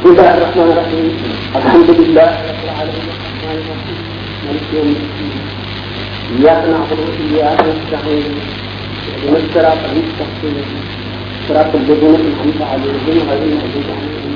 بسم الله الرحمن الرحيم الحمد لله رب العالمين الرحمن الرحيم مالك يوم الدين اياك نعبد واياك نستعين اهدنا الصراط المستقيم صراط الذين انعمت عليهم غير المغضوب عليهم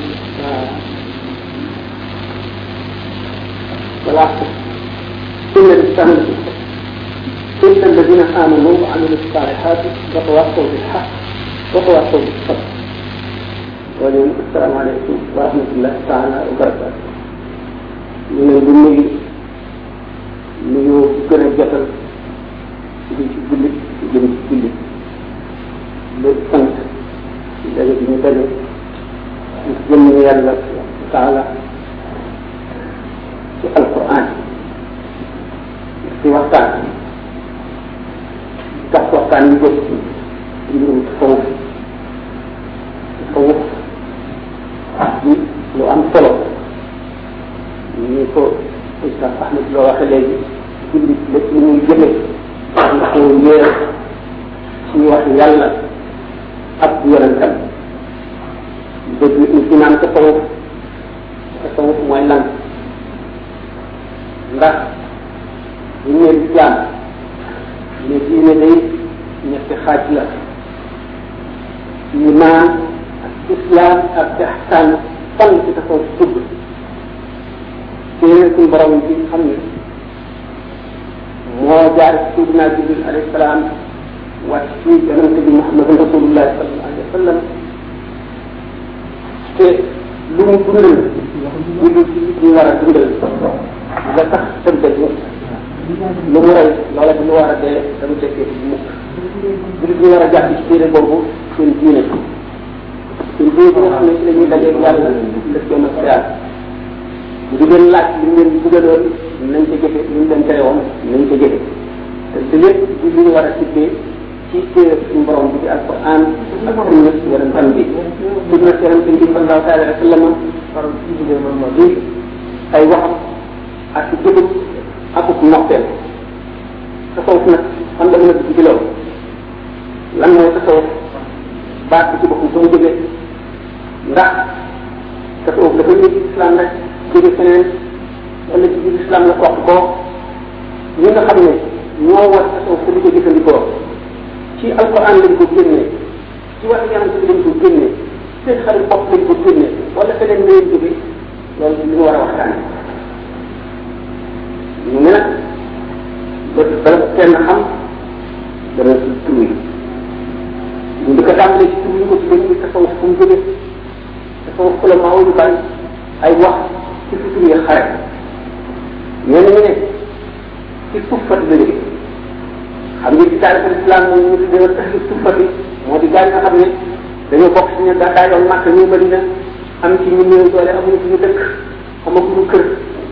ولا ان الانسان لفي الا الذين امنوا وعملوا الصالحات وتواصوا بالحق وتواصوا بالصبر waaleykum asalaamaaleykum wa rahmatulah taala wa barakaatu ñu ne di nuyu nuyu gën a jotal di ci jullit jëm ci jullit ba sant ci daje bi ñu daje ci jëm yàlla taala ci alquran ci waxtaan tax waxtaan yu jëm ci mbirum tasawuf tasawuf di lu am solo ni ko Oustaz Ahmed loo waxe léegi jullit lépp lu muy jëme ñu ko yéer ci wax yàlla ak yonentam dëgg ni ci naan tasawuf tasawuf mooy lan ndax bu ñu nee lislaam ne diine day ñetti xaaj la iman islam ak ihsan fan ci taxaw dugg téere suñu borom bi xam ne moo jaar ci sidina jibril alayhi salaam wàcc ci yonente bi muhammadun rasulullah sallallahu alayhi wa sallam te lu mu dundal lu ci ñu war a dundal nga tax tënte lu mu rey loola bu ñu war a dee dama tekkee bu mukk jullit ñu war a jàpp ci téere boobu seen diine suñ bii bi nga xam ne ci la ñuy dajeeg yàlla def yoon ak xiyaar bu di leen laaj li ñu leen bugaloon nañ ko jëfe li ñu leen tere woon nañ ko jëfe te te lépp di li ñu war a tibbee ci téere suñu borom bi di alquran ak sunna yonentam bi sunna yonentam bi sallallahu taala alayhi wa sallam di ay waxam ak jëfam akuk noppeel tasawuf nag xam nga mën a dugg ci loolu lan mooy tasawuf baat bi ci boppam fu mu jógee ndax tasawuf dafa ñëw ci islam rek jóge feneen wala ci biir islam la topp ko ñi nga xam ne ñoo war tasawuf te di ko jëfandikoo ci alquran lañ ko génnee ci wax yonent bi lañ ko génnee seen xarit bopp lañ ko génnee wala feneen la leen jóge loolu li ñu war a waxtaane ñu ne nag ba bala kenn xam dana ci tur yi ñu di ko tàmbalee ci tur yi ko ci dañuy tasawuf fu mu jógee tasawuf ku la maaw yu bari ay wax ci fi tur yi xare ñenn ñu ne ci suufat la jóge xam nga ci taarix islam moom ñu tuddee woon ahlu suufati moo di gaa yi nga xam ne dañoo bokk ci ñu gàddaa yoon màkk ñu Madina am ci ñu néew doole amuñu fu ñu dëkk amaguñu kër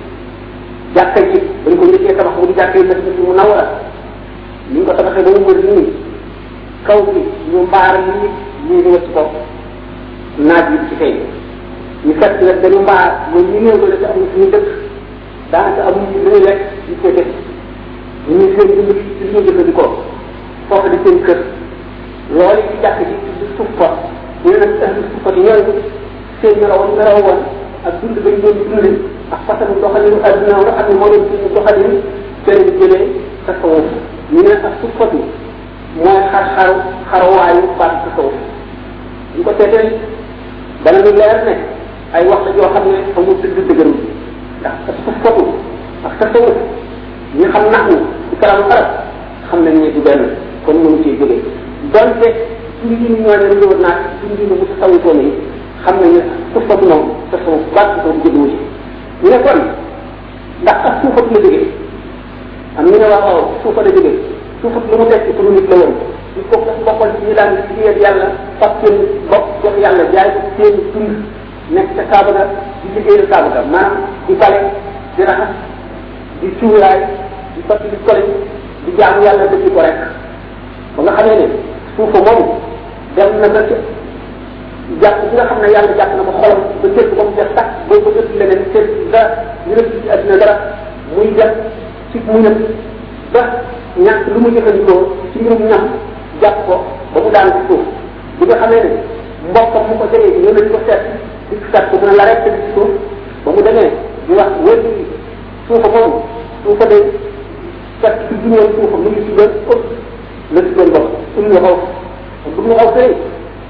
jàkka ji dañ ko njëkkee tabax mu di jàkka yi Madina mu nawara ni ñu ko tabaxee ba mu wër nii kaw bi ñu mbaar lii lii ñu wëcc ko naaj bi ci fay ñu fekk nag dañu mbaar mooy ñu néew doole te amuñu fu ñu dëkk daanaka amuñu lu ñu lekk ñu koy def ñu ngi seen dund ci li ñu jëfandikoo foofu di seen kër loolu ci jàkk ji di suuf fa ñu ne nag ahlu suuf fa di ñooñu seen meraw meraw woon ak dund bañ doon dundee ak façon doxalinu adduna nga xam ne moo doon suñu doxalin seen di jëlee tasawuf ñu ne ak suuf fatu mooy xar-xaru xarawaayu baat tasawuf ñu ko seetee dana ñu leer ne ay wax la joo xam ne amul dëgg dëgëru ndax ak suuf fatu ak tasawuf ñi xam nax ñu ci kalamu arab xam nañ ne du benn kon mënu cee jógee donte suñu yi ñu ñoo ne ñëw naa suñu yi mu tasawutoon yi xam nañ ne suuf fatu moom tasawuf baat tasawuf jógewu ci ñu ne kon ndax ak suufat la jógee am ñu ne waaw waaw suufa la jógee suufat lu mu tekki pour nit la woon il faut que bokkal ci ñu daan liggéeyal yàlla fab seen bopp jox yàlla jaay ko seen dund nekk ca kaaba ga di liggéeyal kaaba ga maanaam di bale di raxas di cuuraay di sotti di kole di jaamu yàlla dëgg ko rek ba nga xamee ne suufa moom dem na ba ca jàpp bi nga xam ne yàlla jàpp na ko xolam ba jël ko mu def sax boo ko jël leneen seen dara ñu ne ci àddina dara muy def ci mu ñëpp ba ñàkk lu mu jëfandikoo ci mbirum ñam jàpp ko ba mu daan ci suuf bi nga xamee ne mbokkam mu ko jegee ñëw nañ ko seet di fekk mu ne la rek ci suuf ba mu demee di wax wér suufa moom suufa day fekk ci juneen suufa mu ngi si doon ëpp la si doon bopp suñu la xaw bu ñu xaw sëy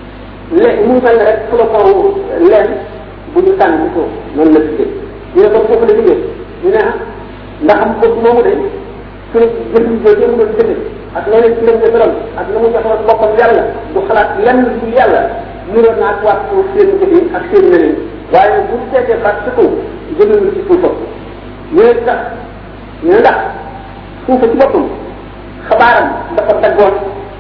lé mu mel ne rek flocon leen bu ñu tànn ci suuf noonu la tuddee ñu ne kon foofu la liggéey ñu ne ndax am bëgg moomu de su ne jëf jooju mu doon jëfe ak leneen ci leen jëfëram ak na mu joxoon boppam yàlla du xalaat lenn du yàlla niroon naa waat ko seen jëfe ak seen leneen waaye bu seetee baat ci kaw jëmewul ci suufam ñu ne tax ñu ne ndax suufa ci boppam xabaaram dafa daggoon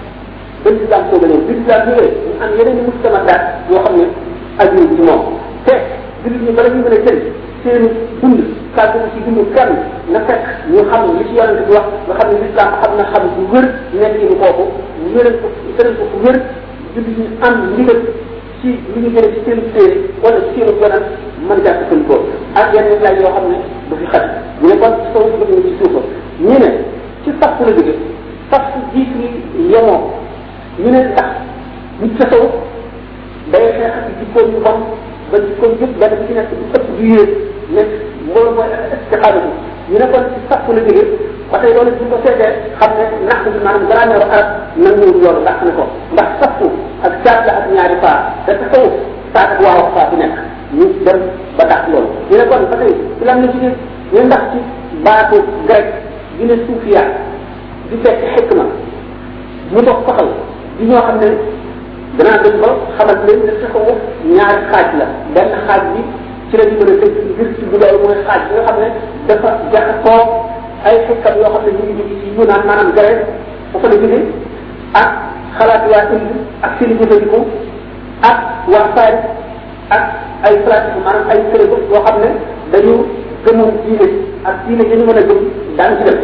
ba lislaam soo a ñëw bi lislaam ñëwee ñu am yeneen i mustamadaat yoo xam ne aju ci moom te jullit ñi bala ñu mën a jël seen dund kàddu ci dund kenn na fekk ñu xam li ci yonente bi wax nga xam ne lislaam xam na xam bu wér nekk ñu kooku wéral ko tëral ko fu wér jullit ñi am ndigal ci li ñu jëlee ci seen téere wala ci seen yonent mën jàpp seen ko ak yeneen laaj yoo xam ne du fi xat ñu ne kon soo bëgg ñu ci suufa ñu ne ci sax la jóge sax jiit yi yemoo ñu ne ndax nit sa taw day xeex ak jikkoom yu bon ba jikkoom yëpp benn bi ci nekk du ëpp du yéeg nekk loolu mooy istixaada bi ñu ne kon ci sax la jóge ba tey loolu buñ ko seetee xam ne nax bi maanaam grammaire arab nanguwul loolu ndax ne ko ndax saxu ak caat la ak ñaari faa te taxaw saat ak waaw faa bi nekk ñu dem ba tax loolu ñu ne kon ba tey ci lan la jóge ñu ndax ci baatu grec di ne suufiya di fekk xikma mu dox taxaw di ñoo xam ne danaa dem ba xamal leen ne taxawu ñaari xaaj la benn xaaj bi ci la ñu mën a tëj ngir ci bu loolu mooy xaaj bi nga xam ne dafa jaxasoo ay xikkam yoo xam ne ñu ngi jóge ci yunaan maanaam grec bu fa la jóge ak xalaat waa indi ak seen i jëfandiku ak waa Faris ak ay pratique maanaam ay sërëb yoo xam ne dañu gëmoon diine ak diine yi ñu mën a gëm daan ci dem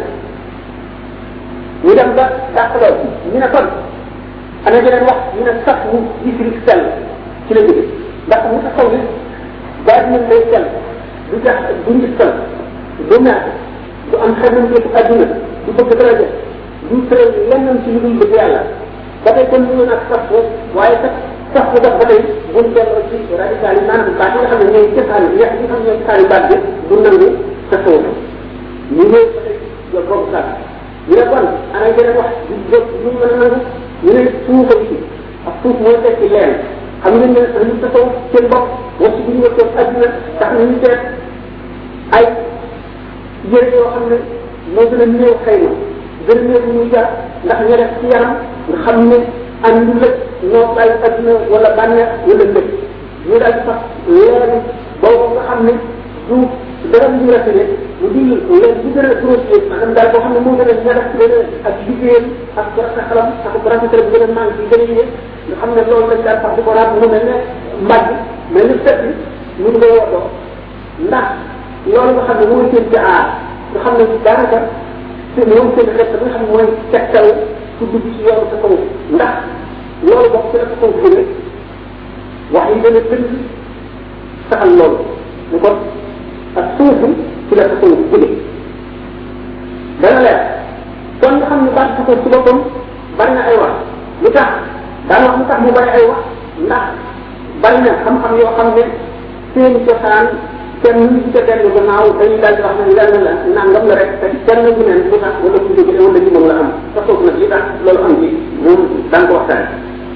ñu dem ba dàq loolu ñu ne kon ana jeneen wax ñu ne sax mu isri sell ci la jóge ndax mu taxaw ni baat nañ lay sell du jax du ngi sell du naat du am xemam yëpp adduna du bëgg daraja du tëral lenn ci lu dul bëgg yàlla ba tey kon ñu nag sax waaye sax sax bu def ba tey buñ delloo ci radical yi maanaam baat yi nga xam ne ñooy cësaani yeex yi nga xam ne ñooy cësaani baat bi du nangu sa taw ñu ñëw ba tey yow boobu sax ñu ne kon ana yeneen wax du jóg ñu mën a nangu ñu ne suufa bi ak suuf mooy tekki leen xam ngeen ne dañu taxaw seen bopp wax bu ñu wëccoon adduna tax na ñu seet ay yére yoo xam ne moo gën a néew xëy na gën a néew ñu jar ndax ñu def ci yaram nga xam ne am lu lëkk noo ay adduna wala bànneex wala lëkk ñu daal di sax leer boobu nga xam ne du dara lu ñu rafetee lu dul leen bu gën a grossier maanaam daal boo xam ne moo gën a ñagas gën a ak liggéeyam ak rafet xalam ak rafetal bu gën a manqué yi gën a yéeg nga xam ne loolu lañ daal sax di ko raat mu mel ne mbàgg mel ni set bi ñu ngi koy woddoo ndax loolu nga xam ne mooy seen ci aar nga xam ne daanaka seen moom seen xet nga xam ne mooy tegtal ku dugg ci yoonu sa kaw ndax loolu bokk ci la sa kaw jóge wax yi gën a gën saxal loolu ñu kon ak suufu ci la tasawuf jóge dana leer kon nga xam ne baat tasawuf ci boppam bari na ay wax lu tax daan wax lu tax mu bari ay wax ndax bari na xam-xam yoo xam ne seen cosaan kenn ñu ci dellu gannaaw dañuy daal di wax ne lenn la nangam la rek te kenn bu neen lu tax wala bu jóge wala ci moom la am tasawuf nag li tax loolu am ci moom daan ko waxtaan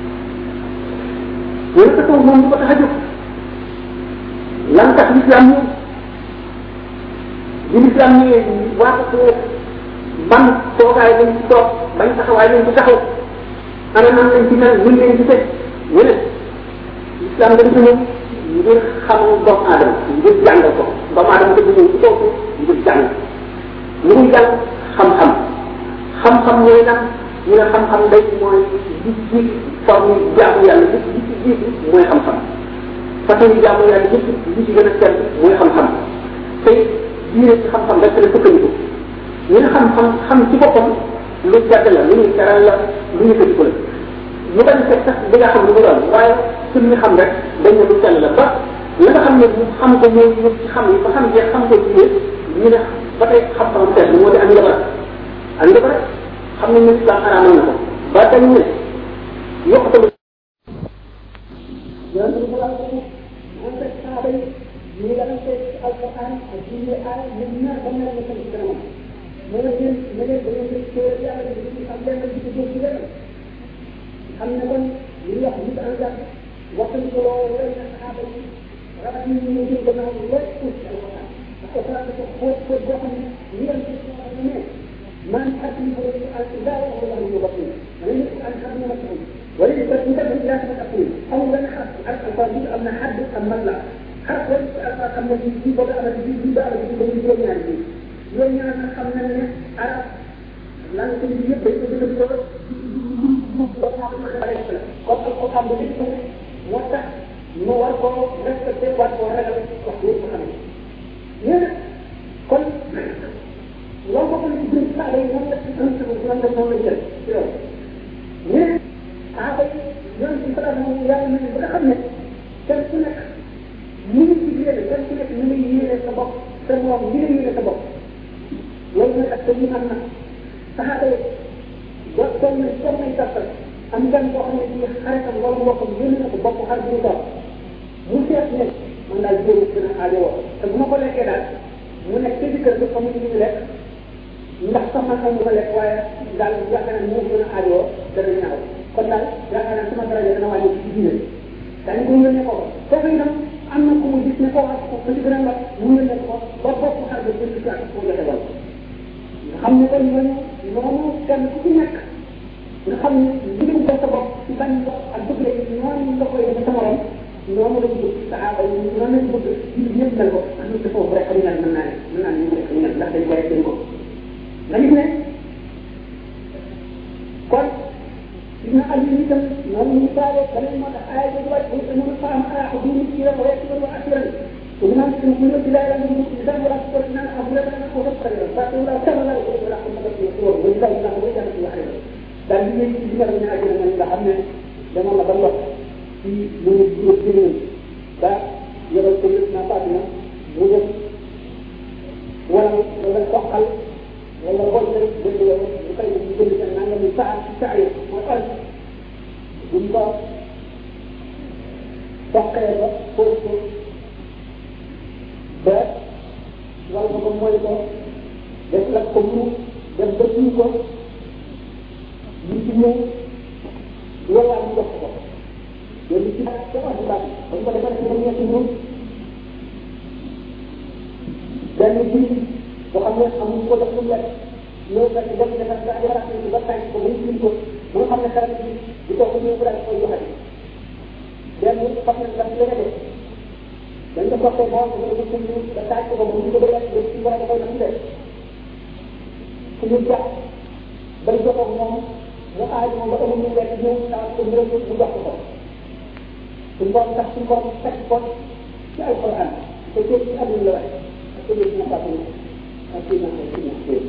ñu ne tasawuf moom du ko tax a jóg lan tax l'islam ñëw bi l'islam ñëwee waa ko ban toogaay lañ ci toog bañ taxawaay lañ ci taxaw ana nan lañ ci mel luñ leen ci tëj ñu ne l'islam dañ ko ñëw ngir xamal doomu aadama ngir jàngal ko doomu aadama dafa ñëw ci kooku ngir jàng lu muy jàng xam-xam xam-xam mooy lan ñu ne xam-xam day mooy li ci forme jaamu yàlla li li ci jiitu mooy xam-xam façon yi jaamu yàlla yëpp li ci gën a sell mooy xam-xam tey diine ci xam-xam rek la sukkandiku ñu ne xam-xam xam ci boppam lu jàdd la lu ñuy teral la lu ñu tëj ko la ñu bañ fekk sax bi nga xam lu mu doon waaye suñ ñu xam rek dañ ne lu sell la ba la nga xam ne mu xam ko mooy ñu ci xam yi ba xam jeex xam ko diine ñu ne ba tey xam-xamam sell moo di ak njabar ak njabar xam nañ ne islam araamal na ko ba dañ ne yokkutalu moom rek saaba yi ñu yalante ci alquran ak julli aay ñoom ñaar ba mel ne seen ci kanamam mu ne leen ne leen da ngeen di téere yàlla di ci am lenn di ci jëm ci lenn xam ne kon li ñuy wax nit en garde waxtaan ko loolu wala na saaba yi rabat yi ñu jëm gannaaw lépp pour ci alquran ndax alquran dafa xóot xóot boo xam ne ñu leen ci wax ne man xatim ko ci al ila wa huwa lahu batin man ni an xatim ma ci wala ni ko ñu def ila sama taqul amul benn xas ak alquran bi am na xadd am masla xas wala ci alquran xam ne ci ci bëgg am ci ci ba am ci ba ñu juróom ñaar bi juróom ñaar nag xam nañ ne arab lan ko ñu yëpp dañ ko gën a ko ba xam ne xale la kon alquran ba nit ko moo tax ñu war ko respecté war ko ragal wax yëpp xam ne ñu kon loolu bokk na ci biir saaba yi moom la ci un seconde moom la moom la jël ci loolu ñu ne saaba yi yoon ci salaam moom yàlla na ba nga xam ne kenn ku nekk ñu ngi ci yéene kenn ku nekk ñu ngi yéene sa bopp sa moom ñu ngi yéene sa bopp loolu mooy ak ñu am na saxaaba yi ba toll na toll nañ tàppal am gan boo xam ne ci xaritam wala mbokkam yéene na ko bopp xar bu ñu toog mu seet ne man daal jéem gën a aajowoo te bu ma ko lekkee daal mu nekk ci kër gi xamuñu li ñu lekk ndax sax man xam nga lekk waaye daal yaakaar naa moo gën a aajoo dana ñaaw kon daal yaakaar naa sama daraja dana wàññi ci diine dañ ko yónnee ko foofu itam am na ku mu gis ne koo wax ko ci gën a lot mu yónnee ko ba bopp xar ba jënd ci ak ko joxe wal nga xam ne kon ñooñu noonu kenn ku ci nekk nga xam ne digam ko sa bopp ci bañ ko ak bëgg la noonu nga koy def sa morom noonu la ñu bëgg saxaaba yi noonu la ñu bëgg ci ñëpp mel ko am na foofu rek xam nga mën naa ne mën naa ne ñu rek ñu ndax dañ koy dañ ko nga gis ne kon dina am yi itam noonu ñu saale beneen moo tax aaya bi wàcc bu ñu faam ah bu ñu ci rek rek wa asiran ko ñu naan ci ñu ci laay la ñu ci dal wala ko naan am la na ko def rek ba ko la tan la ko la ko ma ko ko bu dal na ko jàng ci waxe dal li ñu ci dina ñu ajina nga xam ne dama la ba lot ci mu ñu ñu ci ba yebal ko na Fatima mu def wala wala soxal wala booy rek dëgg yow bu koy def ñu jënd seen nangam ni saa ci saa yi mooy al buñ ko soqee ba fóot ko ba wala ko mooy ko def la ko mu def ba tuur ko ñu ci ñëw loolaa ñu jox ko loolu ci baax ca wax baax bañ ko defee ci ñetti ñëw benn ji boo xam ne amuñ ko def lu lekk ñëw fekk dem defar ba defar ci ba tànk ko ba ñu ko ba nga xam ne xarit bi di ko ko ñëw bu daal koy joxe benn xam ne daf leen a def dañ ko soxee boo ko ko ko ñu ba tànk ko ba ñu ko lekk ba ci wala dafay def lekk su ñu jàpp ba joxoo moom mu aaj moom ba amul ñu lekk ñëw taal ko ñëw mu jox ko suñ borom tax suñ borom teg ko ci alquran te ci àdduna la waxe ak ko ñu na fàttali ak ci na ci na ci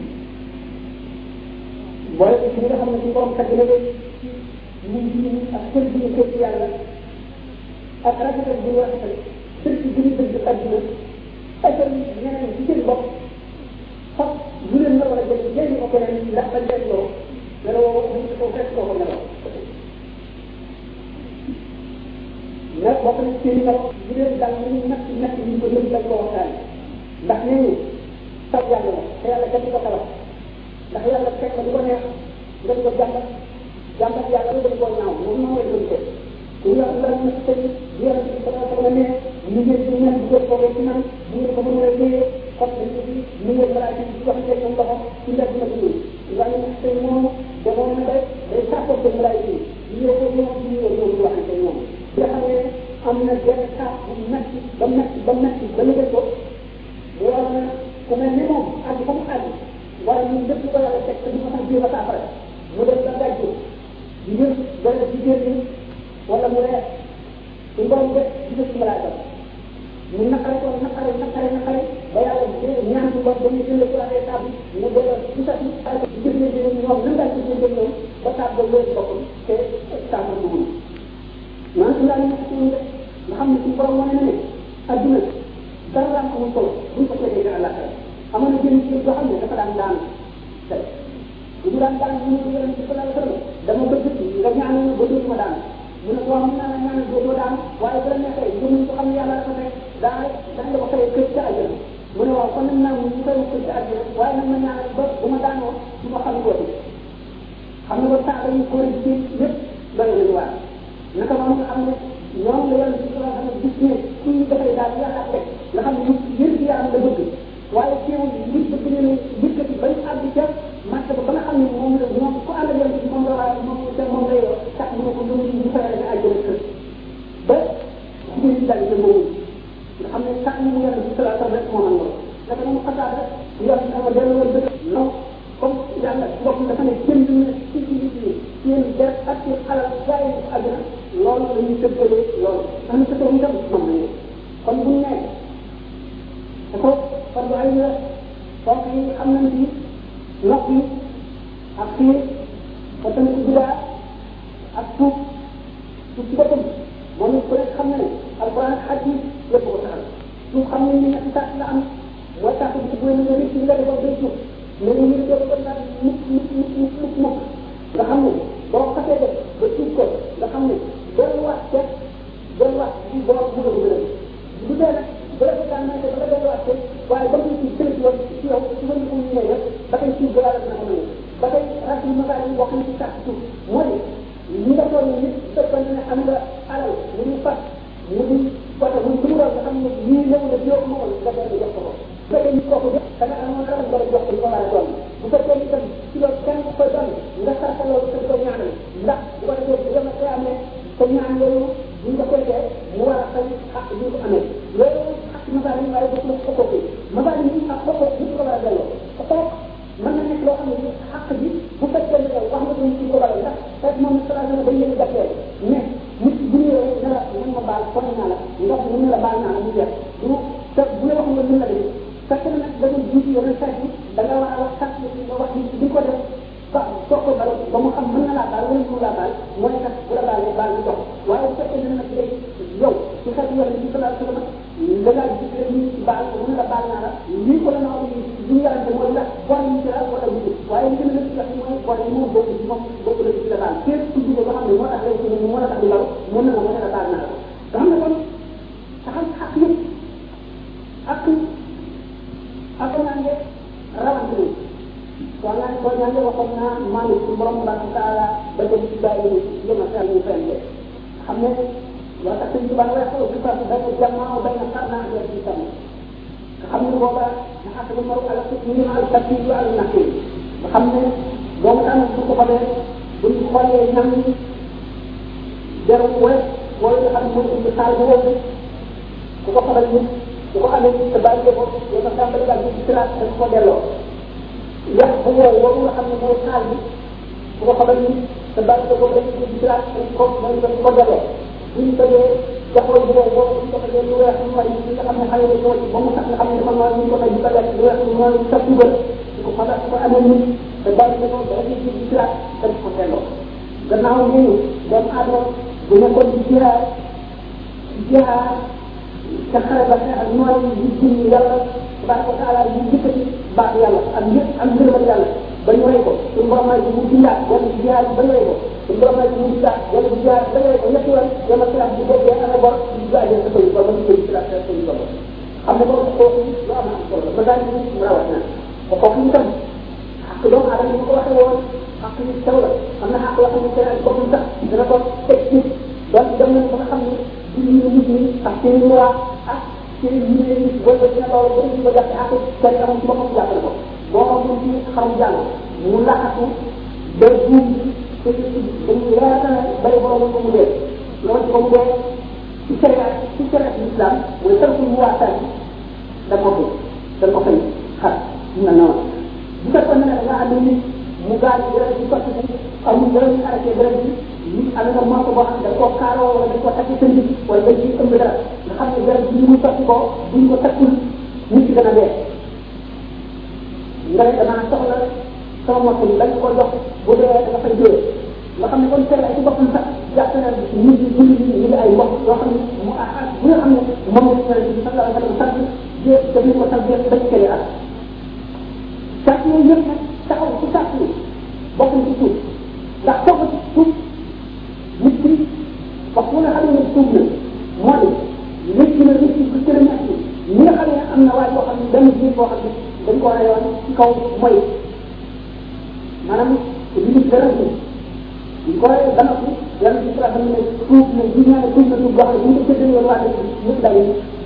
boole ko ci nga xam ne suñ borom tagg na leen ñu ñu ak kër bi ñu kër ci yàlla ak rafetal bi ñu rafetal dëgg bi ñu dëgg àdduna asal ñeneen ci seen bopp fab lu leen la war a jël jëriñ ko keneen ndax bañ leen loo meloo ñu ko fekk koo ko meloo nag bokk na ci seen kaw bu leen dal ñu natt natt ñu ko jëm dañ ko waxtaan ndax nee ñu taw yàlla la te yàlla kenn ko tabax ndax yàlla fekk na du ko neex nga di ko jàmbat jàmbat yàlla lu dañ koo ñaaw moom moo lay doon teg ñu la la na tey di yàlla ci sama sama ne ñu ngeen ci ñaan bu ko toogee ci man bu ngeen ko mën a téye xot nañ ko ci ñu ngeen balaa ci wax tey ñoom loxo ci mbedd na ko dul waaye nag tey moom demoon na day day sàppal ko balaa ci ñu ko ñoom ci ñu ñoom waxante ñoom nga xam ne am na benn saa bu metti ba metti ba metti ba liggéey ko mu war na ku mel ni moom àgg fa mu àgg wala ñun lépp ko yàlla teg te du ko sax jéem a saafara mu dem ba gàjju di jël benn jigéen ñi wala mu reer su ngoon def di def ci malaaka mu naqare ko naqare naqare naqare ba yàlla ñaan ci bopp dañuy jënd ko laa saabu mu delloo ci sa ci ci gis ne ñoom nan daal ci seen ñoom ba saabu ba wér boppam te saabu dugul noonu su laa nekk ci nga xam ne suñu borom wane na ne adduna dara am amul solo buñ ko tegee nga àllaaxira amoon na jënd ci boo xam ne dafa daan daan tey bu ñu daan daan ñu ñu yonent bi sallallahu alayhi wasallam dama bëgg nga ñaanal ba dootuma daan mu ne ko wax naa la ñaanal dootoo daan waaye bu la neexee gëm ko xam ne daa dana la ko fayee kër ca àjjana mu ne waaw kon nag naa ñu koy kër ca àjjana waaye nag ma ñaanal ba bu ma daanoo su ma xam woote xam nga ba saa yi ko ci lépp doy nañu waar naka noonu nga xam ne ñoom la yàlla ci xam ne gis ne kii dafay daal yàlla teg nga xam ne ñu yër gi yaram la bëgg waaye teewul nit bëgg ne ne yëkkati bañ àgg ca màtt ba ba nga xam ne moom la moom ku ànd ak yàlla ci moom la waa moom te moom lay tax mu ne ko lu ñu fayal ne àjjana kër ba jigéen ñi daal di moom nga xam ne sax mu yàlla ci salaa sallam rek moo man loolu naka noonu xasaat rek yàlla dama dellu woon dëgg non comme yàlla bopp dafa ne jënd na ci ci nit ñi seen der ak seen alal jaay ko àddina loolu la ñuy tëggalee loolu am na tëggal itam moom la kon bu ñu nee dafa fardu ay la kooku yi xam nañ ci nopp yi ak xiir ko tamit bidaa ak tuub tuub ci boppam moom it ku nekk xam na ne alquran ak hadis lépp ko taxal tuub xam nañ ne ñetti sax la am mooy tax bi ci bu nga rëcc nga defoon day tuub mais ñu ngi doon ko naan mukk mukk mukk mukk mukk mukk nga xam ne boo xasee def ba tuub ko nga xam ne delluwaat ca delluwaat ci borom mu gën a bu dee nag bu dee daan nañ ko ba nga delluwaat ca waaye ba muy ci tënk yoon ci yow ci wàllu ko ñëwee rek ba tey tuub ba yàlla dina ko mën ba tey rasul masaal yi wax na ci sax tuub mooy ñi nga toll nit fekkoon ne am nga alal mu ñu fas mu di wata muy su mu doon nga xam ne lii ñëw na yow moo nga dellu jox ko ko bu fekkee nit kooku def da nga amoon alal nga jox ko li ko war a doon bu fekkee ni tam ci loolu kenn ku koy doon nga sarta loolu te ko ñaanal ndax bu ko defee bu yema koy amee te ñaan yooyu bu ñu ko koytee mu war a fay xaq bi ko amee loolu xaq masaal yi waaye def na ko kooku masaal yi ak kooku nit ko war a delloo te kooku mën na nekk loo xam ne xaq bi bu fekkee ne yow wax nga ko ci ko waral ndax fekk moom sala dana dañ leen jàppee mais nit bu ñëwee ne la nan ma baal kon naa la ndox mu ne la baal naa la mu jeex du te bu la wax nga mën la def fekk na nag da nga jiitu yeneen sax yi da nga war a wax sax nga wax nit di ko def ba soo ko bal ba mu xam mën na laa baal wala mu laa baal mooy nag bu la baalee baal ñu dox waaye bu fekkee ne nag léegi yow ci xeet yoon ci sala sala da ngaa gis rek nit ci baal ko mu ne la baal naa la lii ko la na wax li ñu yarante mooy ndax bor yi ci la wala wutu waaye li gën a nekk mooy bor yi moo bokk ci moom bokk la ci la baal képp ku jóge ba xam ne moo tax rek ci mu mën a tax di law mën na la mën a baal naa la nga xam ne kon taxal xaq yëpp ak ak naa ne rawante ni soo naan soo ñaan waxoon naa maa ngi ci borom subhanahu wa taala ba dem ci bàyyi ni yëma sa ñu fenn xam ne waa tax sëñ Tuubaa wax ko fa da ko jamaa bay na xar naa ak ci tam nga xam ne booba na ak lu maru ala ci ñu al takki yu al nakki nga xam ne doomu tam su ko xamee bu ñu xoolee ñam ni jaru wala wala nga xam ne mooy indi saal bu wóobu ku ko xamal nit ku ko amee te bàyyi ko yow nga tàmbali daal ci siraat da ko delloo yax bu wow woowu nga xam ne mooy saal bi ku ko xamal nit te bàyyi ko dañ ci siraat dañ ko mooy dañ ko delloo buñ tëjee jaxoon bu wow boobu buñ ko tëjee lu weex lu may li nga xam ne xale la ñoo ci ba mu sax nga xam ne dafa nooy ñu ko may di ko lekk lu weex lu mooy sa dugal ku ko xamal ku ko amee nit te bàyyi ko da ngay ci siraat dañ ko delloo gannaaw ñooñu doomu aadama bu nekkoon ci jihaar jihaar ca xare ba ak nooy di jëm yàlla tabaraka wa taala di jëkkati baax yàlla ak yëpp ak ngërëmal yàlla ba ñu rey ko suñu borom may mu dindaat wala ci jihaar ba ñu rey ko suñu borom may mu dindaat wala ci jihaar ba ñu rey ko ñetti yoon yama silaat bu boobee amee bor di gaajee sa koy ba ma ci silaat sa koy ba xam ne boobu kooku lu am am solo ba daal di mu rawat na ko kooku itam ak doomu aadama ni ma ko waxee woon ak yu taw la am na xaq yoo xam ne seen ak boppam sax dana ko teg ci donc dem nañ ba nga xam ne ci ñu nit ñi ak seen i loi ak seen i yére yi wala dina loolu ba ñu ko jàppe ak kenn amul ci boppam jàppale ko boo xam ne ci xarum jàll mu laxatu ba buum te dañu leer na bari borom ko mu dee loolu ko mu dee ci sharia ci sharia islam mooy sarful mu waa sànni da ko fi da ko fay xar ñu na noonu bu fekkoon ne nga am nit mu gaal dara ci sotti bi amul dara ñu arrêté dara bi nit am nga morso boo xam ne dañ koo kaaroo wala dañ koo takk sa nit wala dañ ciy ëmb dara nga xam ne dara bi mu sotti ko buñ ko takkul nit ki dana dee nga ne damaa soxla sama morso bi dañ ko jox bu dee da nga fay dee nga xam ne kon seen ay ci boppam sax jàpp na nit ñi ñu ngi ñu ngi ay mbokk yoo xam ne mu ah bu nga xam ne moom la ñu sallallahu alayhi wa sallam sant jé daf ko sant dañ koy ak sàrt yooyu yëpp nag taxaw ci sàrt yi bokk na ci tuub ndax toog ci tuub nit ki wax mu nga xam ne tuub na moo di nit ki la nit ki ku cëram ak na waay boo xam ne benn jiir boo xam ne dañ ko reyoon ci kaw mooy maanaam li ñu dara ñu ñu ko reyee ba noppi yàlla ci sa xam ne tuub ne ji ñaane tuub na tuub boo xam ne bu ñu ko séddale woon waa dëkk ñëpp daje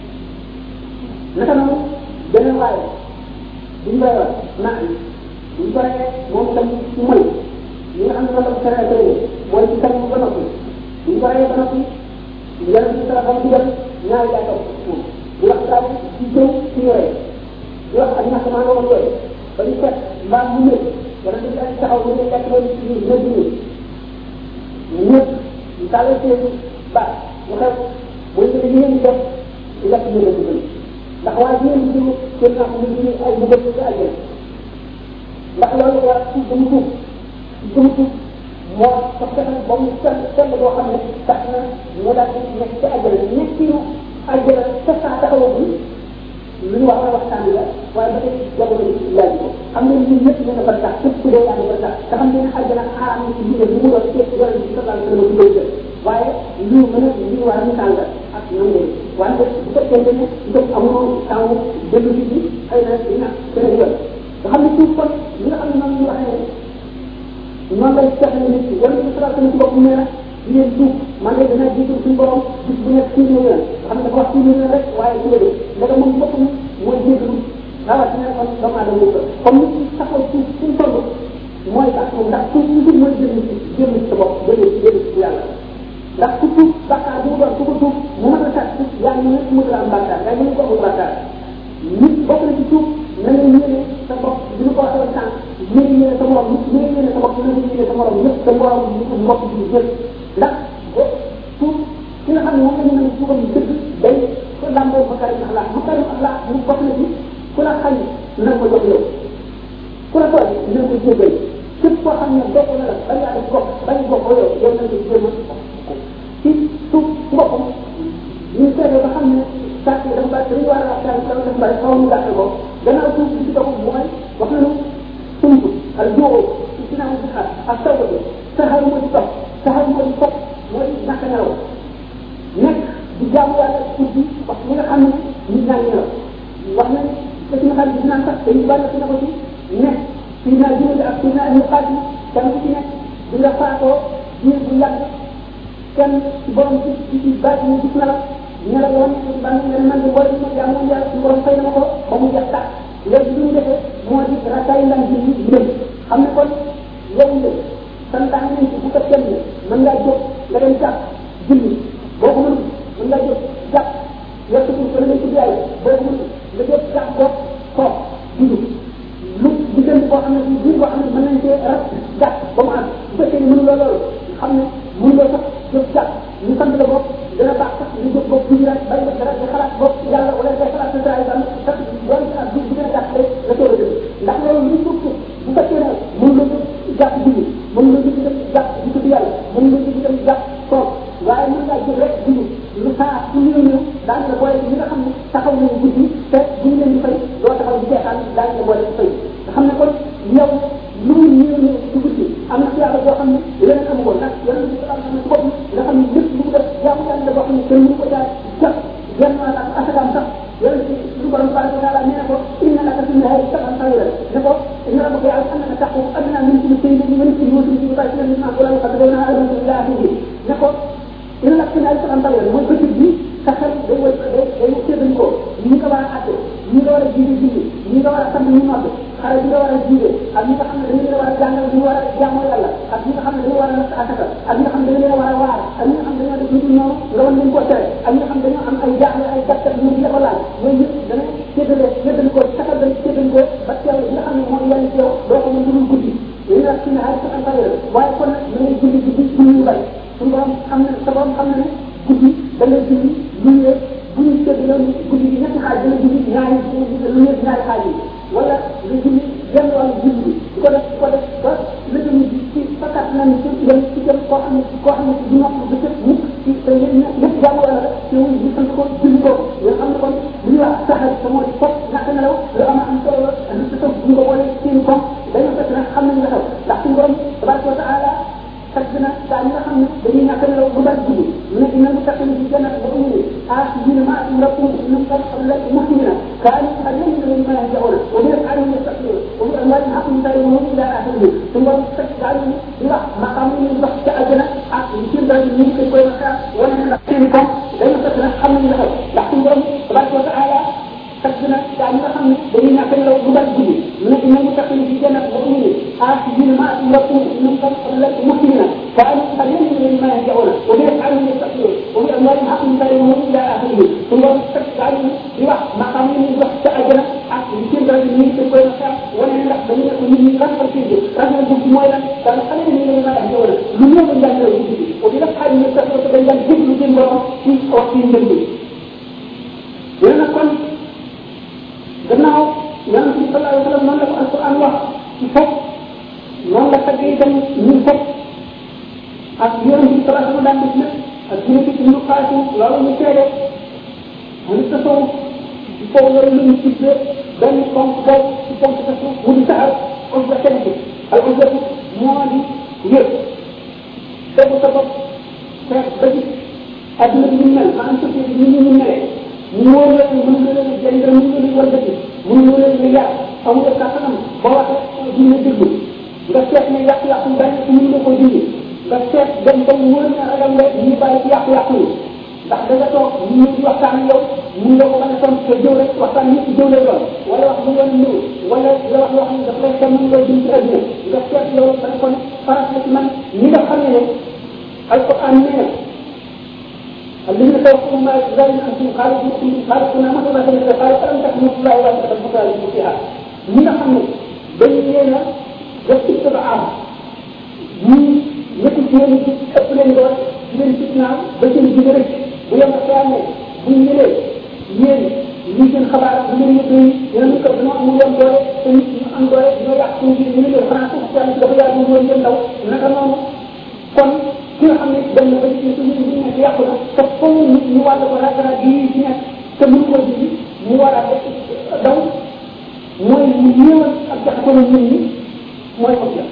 naka noonu beneen waaye bu ñu reyoon naa bu ñu ko reyee moom itam ci mooy ñi nga xam ne loolu la ko seree mooy ci kanam ba noppi bu ñu ko reyee ba noppi yàlla ci sa xam ne dem ñaari yaa toog moom di wax daal ci jëw ci yore di wax ak ñax maa woon yooyu ba ñu fekk mbaam mu ñëw wala ñu daal taxaw ñu ne lekk loolu ci biir ñëpp ñu ñëpp ñu tàllal seen baat ñu xew mooy que li ngeen di def di lekk ñu leen di ndax waaye ñu leen di jiw seen naa ko ñu ngi ay bu bëgg ci àjjana ndax loolu war ci dama tuub ci dama tuub moo ko fexe ba mu sell sell boo xam ne tax na mu daal di nekk ci àjjana nekkiinu àjjana sa saa taxawagul lu ñu wax waxtaan bi la waaye ba tey jamono bi laaj ko xam nga ñun ñëpp ñu ne ba tax képp ku dee yaa ngi ba tax te xam ngeen ne àjjana xaram ci biir bu mu doon ceeb yàlla bi sallallahu alayhi wa sallam ci koy waaye lu mën a li war a misaal la ak ñoom ngeen waaye bu fekkee ne itam amoo taw dellu ci bi xëy na dina gën a yoon nga xam ne suuf kon li nga xam ne noonu ñu waxee ne noonu lay fexe nit ki wala ñu sallallahu alayhi wa sallam nee na di leen tuub man de dina jiitu suñu borom bis bu nekk téeméer yoon nga xam ne dafa wax téeméer rek waaye su la dee ndax moom bopp mi mooy jégalu rawatina kon doomu aadama yi comme nit ki taxaw ci suñu toll mooy tax ndax suuf si mooy jëm ci jëm ci sa bopp jëm ci jëm ci yàlla ndax ku tuub bàkkaar bu mu doon ku ko tuub mu mën a tax yaa ngi nekk mu am bàkkaar yaa ngi nekk amul bàkkaar nit bokk na ci tuub na nga yéene sa bopp bi ñu ko waxee woon sànq yéene yéene sa morom nit yéene yéene sa bopp na nga yéene sa morom ñëpp sa morom mbokk bi ñëpp ndax tuub ki nga xam ne moom la ñu mën a tuubam dëgg day ko lamboo makarim axlaq makarim axlaq mu bokk na ci ku la xañ na ko jox yow ku la tooñ na ko jéggal képp koo xam ne bokk na la ba yaa def bokk bañ bokk yow yow na nga jéem a ci suuf ci boppam ñu seetee ba xam ne sàcc yi dafa bari dañu war a waxtaan dafa dafa bari xaw ñu gàttal ko gannaaw suuf bi ci boppam mooy wax nañu sumb ak jóoxoo ci ginnaaw si xar ak taw ko saxaar moo ci topp saxaar moo ci topp mooy naka nelaw nekk di jaamu yàlla guddi wax ñi nga xam ne nit ñaa ngi nelaw wax nañ te suñu xarit gis naan sax dañu bari na ko ci nekk fii naa jëmale ak fii naa ñu xaaj kenn ku ci nekk di nga faatoo diir bu yàgg kenn ci borom ci ci ci bàyyi ñu gis na la ñu la woon ci ban nga man di boole ma jaamu yàlla ci borom fay na ma ko ba mu jeex tàkk léegi li ñu defee moo di rakaay lan ji ñu jëm xam ne kon yow la santaan nañ ci bu ko kenn mën ngaa jóg nga dem jàpp julli boo ko mënul mën ngaa jóg jàpp yokk ci ko ngay tudd yàlla boo ko mënul nga jóg jàpp ko toog julli lu diggante boo xam ne bi biir boo xam ne mën nañ cee rat jàpp ba mu am bu fekkee ne mënuloo loolu xam ne mënuloo sax jóg jàpp ñu sant la bopp dana baax sax ñu jóg bopp julli rek bàyyi dara nga xalaat bopp yàlla wala ngay xalaat sa saa itam sax doon ci ak bi gën a gàtt rek nga toog a jëm ndax loolu lu suuf bu fekkee ne mënuloo jóg jàpp julli mënuloo jóg dem jàpp di tudd yàlla mënuloo jóg dem jàpp toog waaye mën ngaa jóg rek julli lu saa su ñëw ñëw daan la boole ñi nga xam ne taxaw nañu guddi te bu ñu leen di fay doo taxaw di seetaan daan la boole di fay nga xam ne kon yow lu mu ñëw ñëw ci guddi am na yàlla boo xam ne leneen amu ko ndax yàlla bi salaam xam ne ci bopp nga xam ne lépp lu mu def jaamu yàlla la boo xam ne kenn mënu ko jaar jàpp genn wala ak asakaam sax yàlla ci lu borom tabaraka wa taala nee na ko inna laka fi nahari saban tawila ne ko inna rabbaka ya'lamu annaka taqumu adna min thuluthayi al-layli wa nisfahu wa thuluthahu wa thuluthahu mimma qala qadrawna adama ila akhirih ne ko dina la fi nahari saban tawila mooy bëccëg bi sa xel day way day day séddal ko ñi nga war a àtte ñi nga war a jiite julli ñi nga war a sant ñu nodd xale bi nga war a jiite ak ñi nga xam ne dañu leen war a jàngal ñu war a jaamoo yàlla ak ñi nga xam ne dañu war a natt asaka ak ñi nga xam ne dañu leen war a waar ak ñi nga xam ne dañoo def lu dul noonu nga war leen ko tere ak ñi nga xam ne dañoo am ay jaaxle ay gàttal ñu di la ko laal yooyu yëpp dana séddale séddal ko saxal dañ séddal ko ba teew li nga xam ne moom yàlla ci yow doo ko mën lu dul guddi li nga ci ne ay saxal bari waaye kon nag da ngay julli guddi julli yu bari suñu borom xam ne sa borom xam ne ne guddi da ngay julli lu ñu bu ñu séddale guddi gi ñetti xaaj dana julli ñaari lu ñëpp ñaari xaaj yi wala nga julli genn wàllu julli bi di ko def di ko def ba lëjëm bi ci fakkat nañ ci dem ci dem koo xam ne koo xam ne du nopp ba cëp mukk ci te lépp jàmm wala la te wuñ ñu sant ko julli ko nga xam ne kon bu ñu wax saxal te moo di fop ñàkk nelaw lu am am solo la lu ci toog bu nga boole seen kom dañoo fekk nag xam nañ la xew ndax suñu borom tabaraka wa taala fekk na daa ñi nga xam ne dañuy ñàkk nelaw bu bari guddi mu ne dina mu fekk ci jannat ba mu ne ah آخذين ما أمركم من قبل مسلمين كانوا قليلا مما يهزؤون وبأفعالهم يستكبرون وبأموالهم حق يسارعون إلى آخره ثم تجعلوا بلا مقام من بحث أجنة يصير ذلك من كل كل مكان ولا نحسنكم لن تكون حمل له لكن تبارك وتعالى تكنا يعني نحن بينا كن لو بدل جدي من إن المتقين في جنة مؤمنين آخذين ما أمركم من قبل مسلمين كانوا قليلا مما يهزؤون وبأفعالهم يستكبرون وبأموالهم حق يسارعون إلى آخره ثم تجعلوا بلا مقام من بحث أجنة يصير ذلك من كل كل مكان ولا نحن بينا كن من رفع فيه رفع فيه مويلا كانوا قليلا مما يهزؤون من يوم الله وبنفعل من التفرق بين الذكر جنبه في وقت جنبه لأن كن gannaaw yonent bi sallallahu alayhi wa sallam noonu la ko alquran wax ci fopp noonu la tagg itam ñun fopp ak yonent bi sallallahu alayhi wa sallam daan def lépp ak dina ci ñu xaatu loolu ñu seede mu ni tasoo ci kaw loolu lu ñu tuddee benn ponk boobu ci ponk tasoo mu di saxal usba kenn bi al usba moo di yëg tegu sa bopp feex ba gis adduna bi ñu mel maanaam société bi ñu ñu melee ñu wóor la mën nga leen a jënd mën nga leen war dëkk mën nga leen a yàq amul nga kàttanam ba waxee dina déglu nga seet ne yàq-yàq yi benn ci mën nga ko dindi nga seet dem ba wóor ne ragal nga ñu bàyyi ci yàq-yàq yi ndax da nga toog ñu di waxtaan yow mun nga ko mën a son te jëw rek waxtaan ñëpp jëw lay doon wala wax bu yoon ñëw wala nga wax loo xam ne daf lay dem mën nga dindi ci àdduna nga seet loolu da nga kon faras la ci man ñi nga xam ne alquran nee na الذين توقفوا ما يزال انتم خالقكم خالقنا مثلا فلن قال فلم تكن الله ولا تكن خالقكم فيها ñi nga xam ne dañ leen a def ci sa am ñii ñëpp ci yéen ci ëpp leen doon ci leen fitnaam ba seen jigéen rek bu yem ak yaa ne bu ñu ñëwee yéen lii seen xabaar bu ngeen yëpp yi dinañu ko dama amul yoon doole te nit ñu am doole ñoo yàq suñu biir ñu ne leen xanaa suuf si dafa yaatu ñu leen ndaw naka noonu kon ki nga xam ne dem na ba ci suñu bi nekk yàqu na te foofu nit ñu wàll ko ragara bii ci nekk te mënu ko dindi mu war a daw mooy ñu ñëwal ak jaxasoo nit ñi mooy ko jël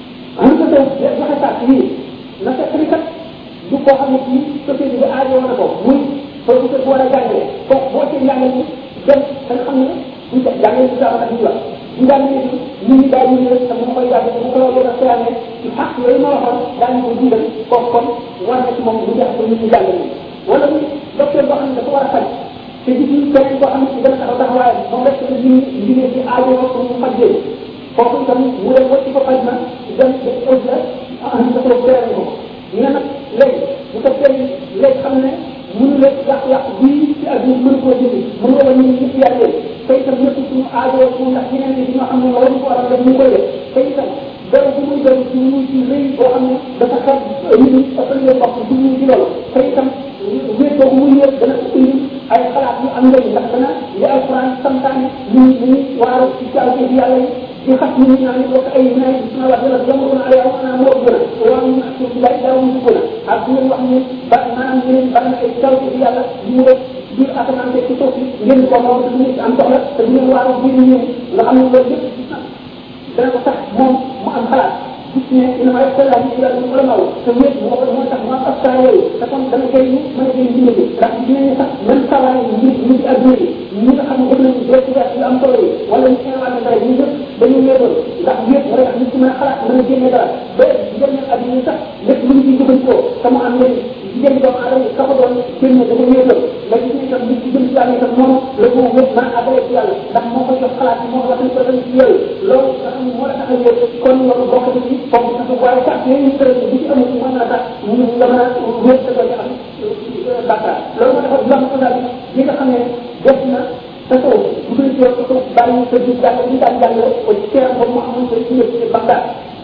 en tout cas joxe saat yii na fekk ni kat du koo xam ne kii société bi aajo na ko muy professeur bu war a jàngale kooku boo ci njàngale ni dem da nga xam ne du jàngale du dara ak ñu wax ñu daan ne nit ñi daal ñu ne te mu koy yàgg mu koy yàgg a seyaane ci xaq yooyu ma waxoon daan ñu ko dundal kooku kon war na ci moom bu jax ko nit ñi jàngale wala muy docteur boo xam ne dafa war a faj te gis ñu keneen koo xam ne ci gën a taxaw taxawaayam moom rek la ñu liggéey ci aajo pour mu faj leen kooku itam mu dem wacc ko faj na dem ba ëpp la ah ñu ko gërëm ko ñu ne nag léegi bu ko tey léegi xam ne mënu la yàq-yàq bii ci àdduna mënu koo jëndi mën nga wàññi ñëpp yàlla te itam ñëpp suñu aajo su ndax ñeneen ñi ñoo xam ne waruñu ko war a def ñu koy def te itam dara bu muy doon ci muy ci rëy boo xam ne dafa xam nit ñi ëppal leen bopp du ñu ci loolu te itam wéet boobu muy wéet dana ko indi ay xalaat yu am njëriñ ndax dana li alquran santaane ñu ñu waaru ci caw ci yàlla yi di xas nit ñi naan bokk ay nay suna wax dana yamul na ay wax naa moo gën a waaw ñu ak ci lay daaw ñu gën a ak ñu wax ni ba maanaam ñeneen bari na ay caw ci yàlla ñu def biir asamaan ci suuf si ngeen ko moom du nit am soxla te du ngeen waaru biir ñeen nga xam ne loolu lépp dana ko tax moom mu am xalaat gis ne ina ma ko laaj ci yàlla wala maw te wéet moo ko moo tax ma askan yooyu te kon dana koy mën a jëriñ dina bi ndax dinañu sax même sawaay yi ñu ñu ci adduna yi ñi nga xam ne def nañu découverte yu am solo yi wala ñu inventé dara ñu ñëpp dañu leeral ndax wéet mooy tax nit ci mën a xalaat mën a génne dara ba génne adduna yi sax lépp lu ñu ciy jëfandikoo te mu am leen jigéen doomu aadama yi ka ko doon génne dafa wéetal léegi ñu itam nit ci jëm ci yàlla itam moom la ko wét mën a àggale ci yàlla ndax moo ko jox xalaat yi moo wax ko dañ ci yooyu loolu nga xam ne moo la tax a wéet kon loolu bokk na ci foofu sax waaye sax yooyu ñu tëral bu ci amul mën na tax ñu nga mën a wéet sa doon am bàkkaar loolu moo tax lam ko daal li nga xam ne def na sa kaw bu dul ci sa kaw bàyyi sa jub jàng ñu daan jàng ko ci teeram boobu mu amoon sa ci ci Bagdad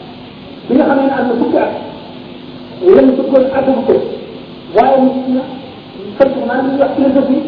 bi nga xam ne am na fukki at lan bëggoon àggagu ko waaye mu gis na fekk maanaam ñu wax philosophie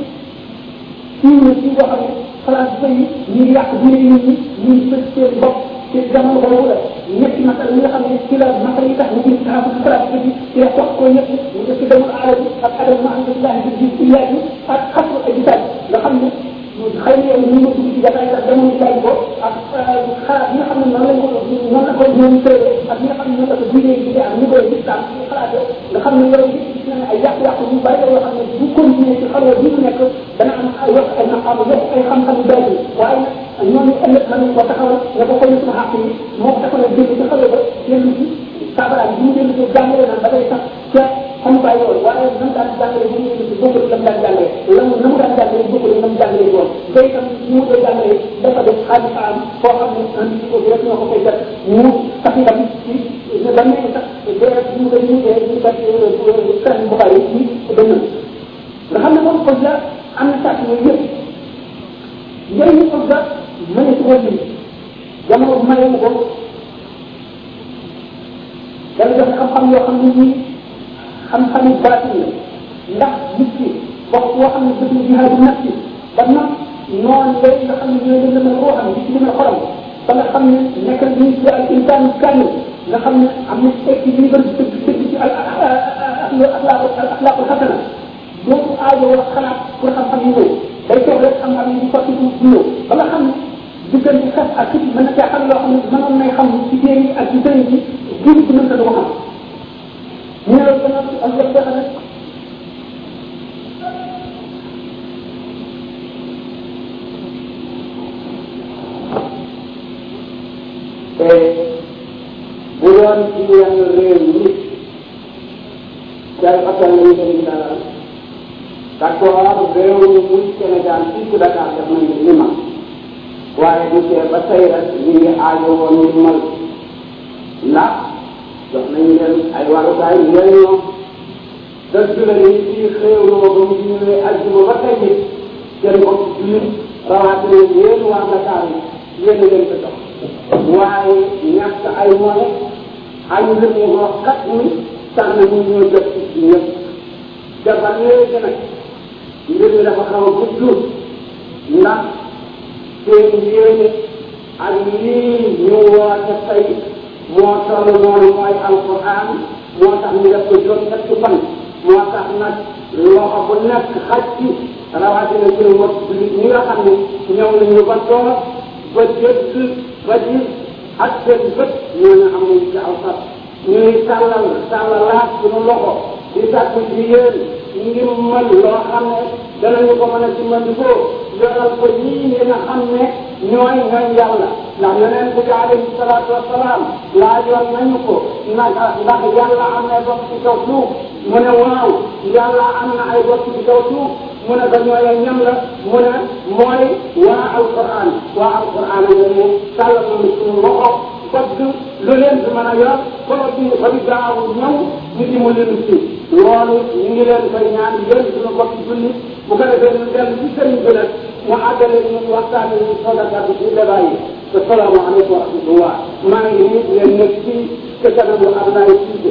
fii na fii boo xam ne xalaat ba yi ñu ngi yàq diine nit ñi ñu ngi fekk seen bopp ci jamono boobu la ñetti masal yi nga xam ne ci la masal yi tax ñu ngi taxaw ci xalaat bi ci la wax ko ñett ñu def ci demul aarab ak adam ma alhamdulilah bi ci iyaat yi ak xatu ak gisaat nga xam ne xëy na yow ñu ma dugg ci jataay sax demoon jaay ko ak xalaat yi nga xam ne noonu lañ ko noonu la ko ñoom tëree ak ñi nga xam ne noonu la ko diine yi di am ñu koy gis daal xalaat nga xam ne yow nañ ay yàq-yàq yu bari yoo xam ne bu continuer ci xalwa bi mu nekk dana am ay yokk ay maqaam yokk ay xam-xam yu bari waaye nag ñooñu ëllëg mën nañ ko taxawal ne ko koy suñu xàq yi moo ko taxawal génn ci xalwa ba dellu ci saabaraat bi mu dellu ci jàngale naan da ngay sax ca xamukaay yoon waaye nam daan jàngale bu ñu ci bokkul lam daan jàngale la mu na mu daan jàngale bokkul nam jàngale woon day tam ñu mu koy jàngale dafa def xaalis am foo xam ne andi ko bi rek ñoo ko koy def mu sax itam ci ba nekk sax dee ñu koy ñu dee ñu kat kan bu bari ci dënn nga xam ne moom ko la am na sàcc yooyu yëpp njëriñu ko ga mëne ci woon ni jamono maye ko dana jox xam-xam yoo xam ne nii xam-xami baatin la ndax nit ki wax boo xam ne dëgg jihaadu nafsi ba nag noonu léegi nga xam ne ñooy dem demal koo xam ne ci demal xolam ba nga xam ne nekk na ñu ci al insaan kamil nga xam ne am na tekki li bëri dëgg dëgg ci al axlaaqu axlaaqu xasana dootu aajo wala xalaat pour xam-xam yi ñëw day toog rek xam-xam yi di sotti du ñëw ba nga xam ne diggante xas ak kit mën na caa xam loo xam ne mënoon nay xam ci téere yi ak ci sëriñ bi jiw ci mënta du ko xam ñu ne loolu dana ak yëpp dafa nag te bu doon ci yenn réew yi jaay fasal nañu ko ñu dalal d'accord réew mi muy Sénégal fii ci Dakar def nañu li ma waaye bu tee ba tey rek ñu ngi aajo woon ñu mal ndax jox nañu leen ay warukaay njëriñoo dëgg la ni fii xéewloo ba mu ñëwee aljuma ba tey it seen bopp jullit rawatina yéen waa Dakar yi yéen leen ko jox waaye ñàkk ay moyens ay mbir mu wax kat ni tax na ñu ñoo jot ci ñëpp dafa léegi nag mbir mi dafa xaw a gudd ndax seen yéene ak lii ñu woote tey moo toll noonu mooy alquran moo tax ñu def ko juróom ñetti fan moo tax nag loxo bu nekk xaj ci rawatina suñu mbokk jullit ñi nga xam ne ñëw nañu ba toog ba dégg ba gis ak seen bët ñooñu am nañu ci aw sax ñuy tàllal tàllalaat suñu loxo di sàkku ci yéen ngir mën loo xam ne danañu ko mën a dimbandikoo yoral ko ñii ñi nga xam ne ñooy ñooy yàlla ndax yeneen bi alayhi salaatu wasalaam laajoon nañu ko naka ndax yàlla am na bokk ci kaw suuf mu ne waaw yàlla am na ay bokk ci kaw suuf mu ne ko ñooy ñam la mu ne mooy waa alquran waa alquran nga ne tàllal nañu suñu loxo bëgg lu leen fi mën a yor ba bi ba bi gaaw ñëw ñu di mu leen ci loolu ñu ngi leen koy ñaan yéen suñu bokk julli bu ko defee ñu dellu ci sëriñ bi nag mu àggale ñu waxtaane ñu sodakat ci débat yi asalaamaaleykum wa rahmatullah maa ngi nii leen nekk ci ca kanamu Abdoulaye Cissé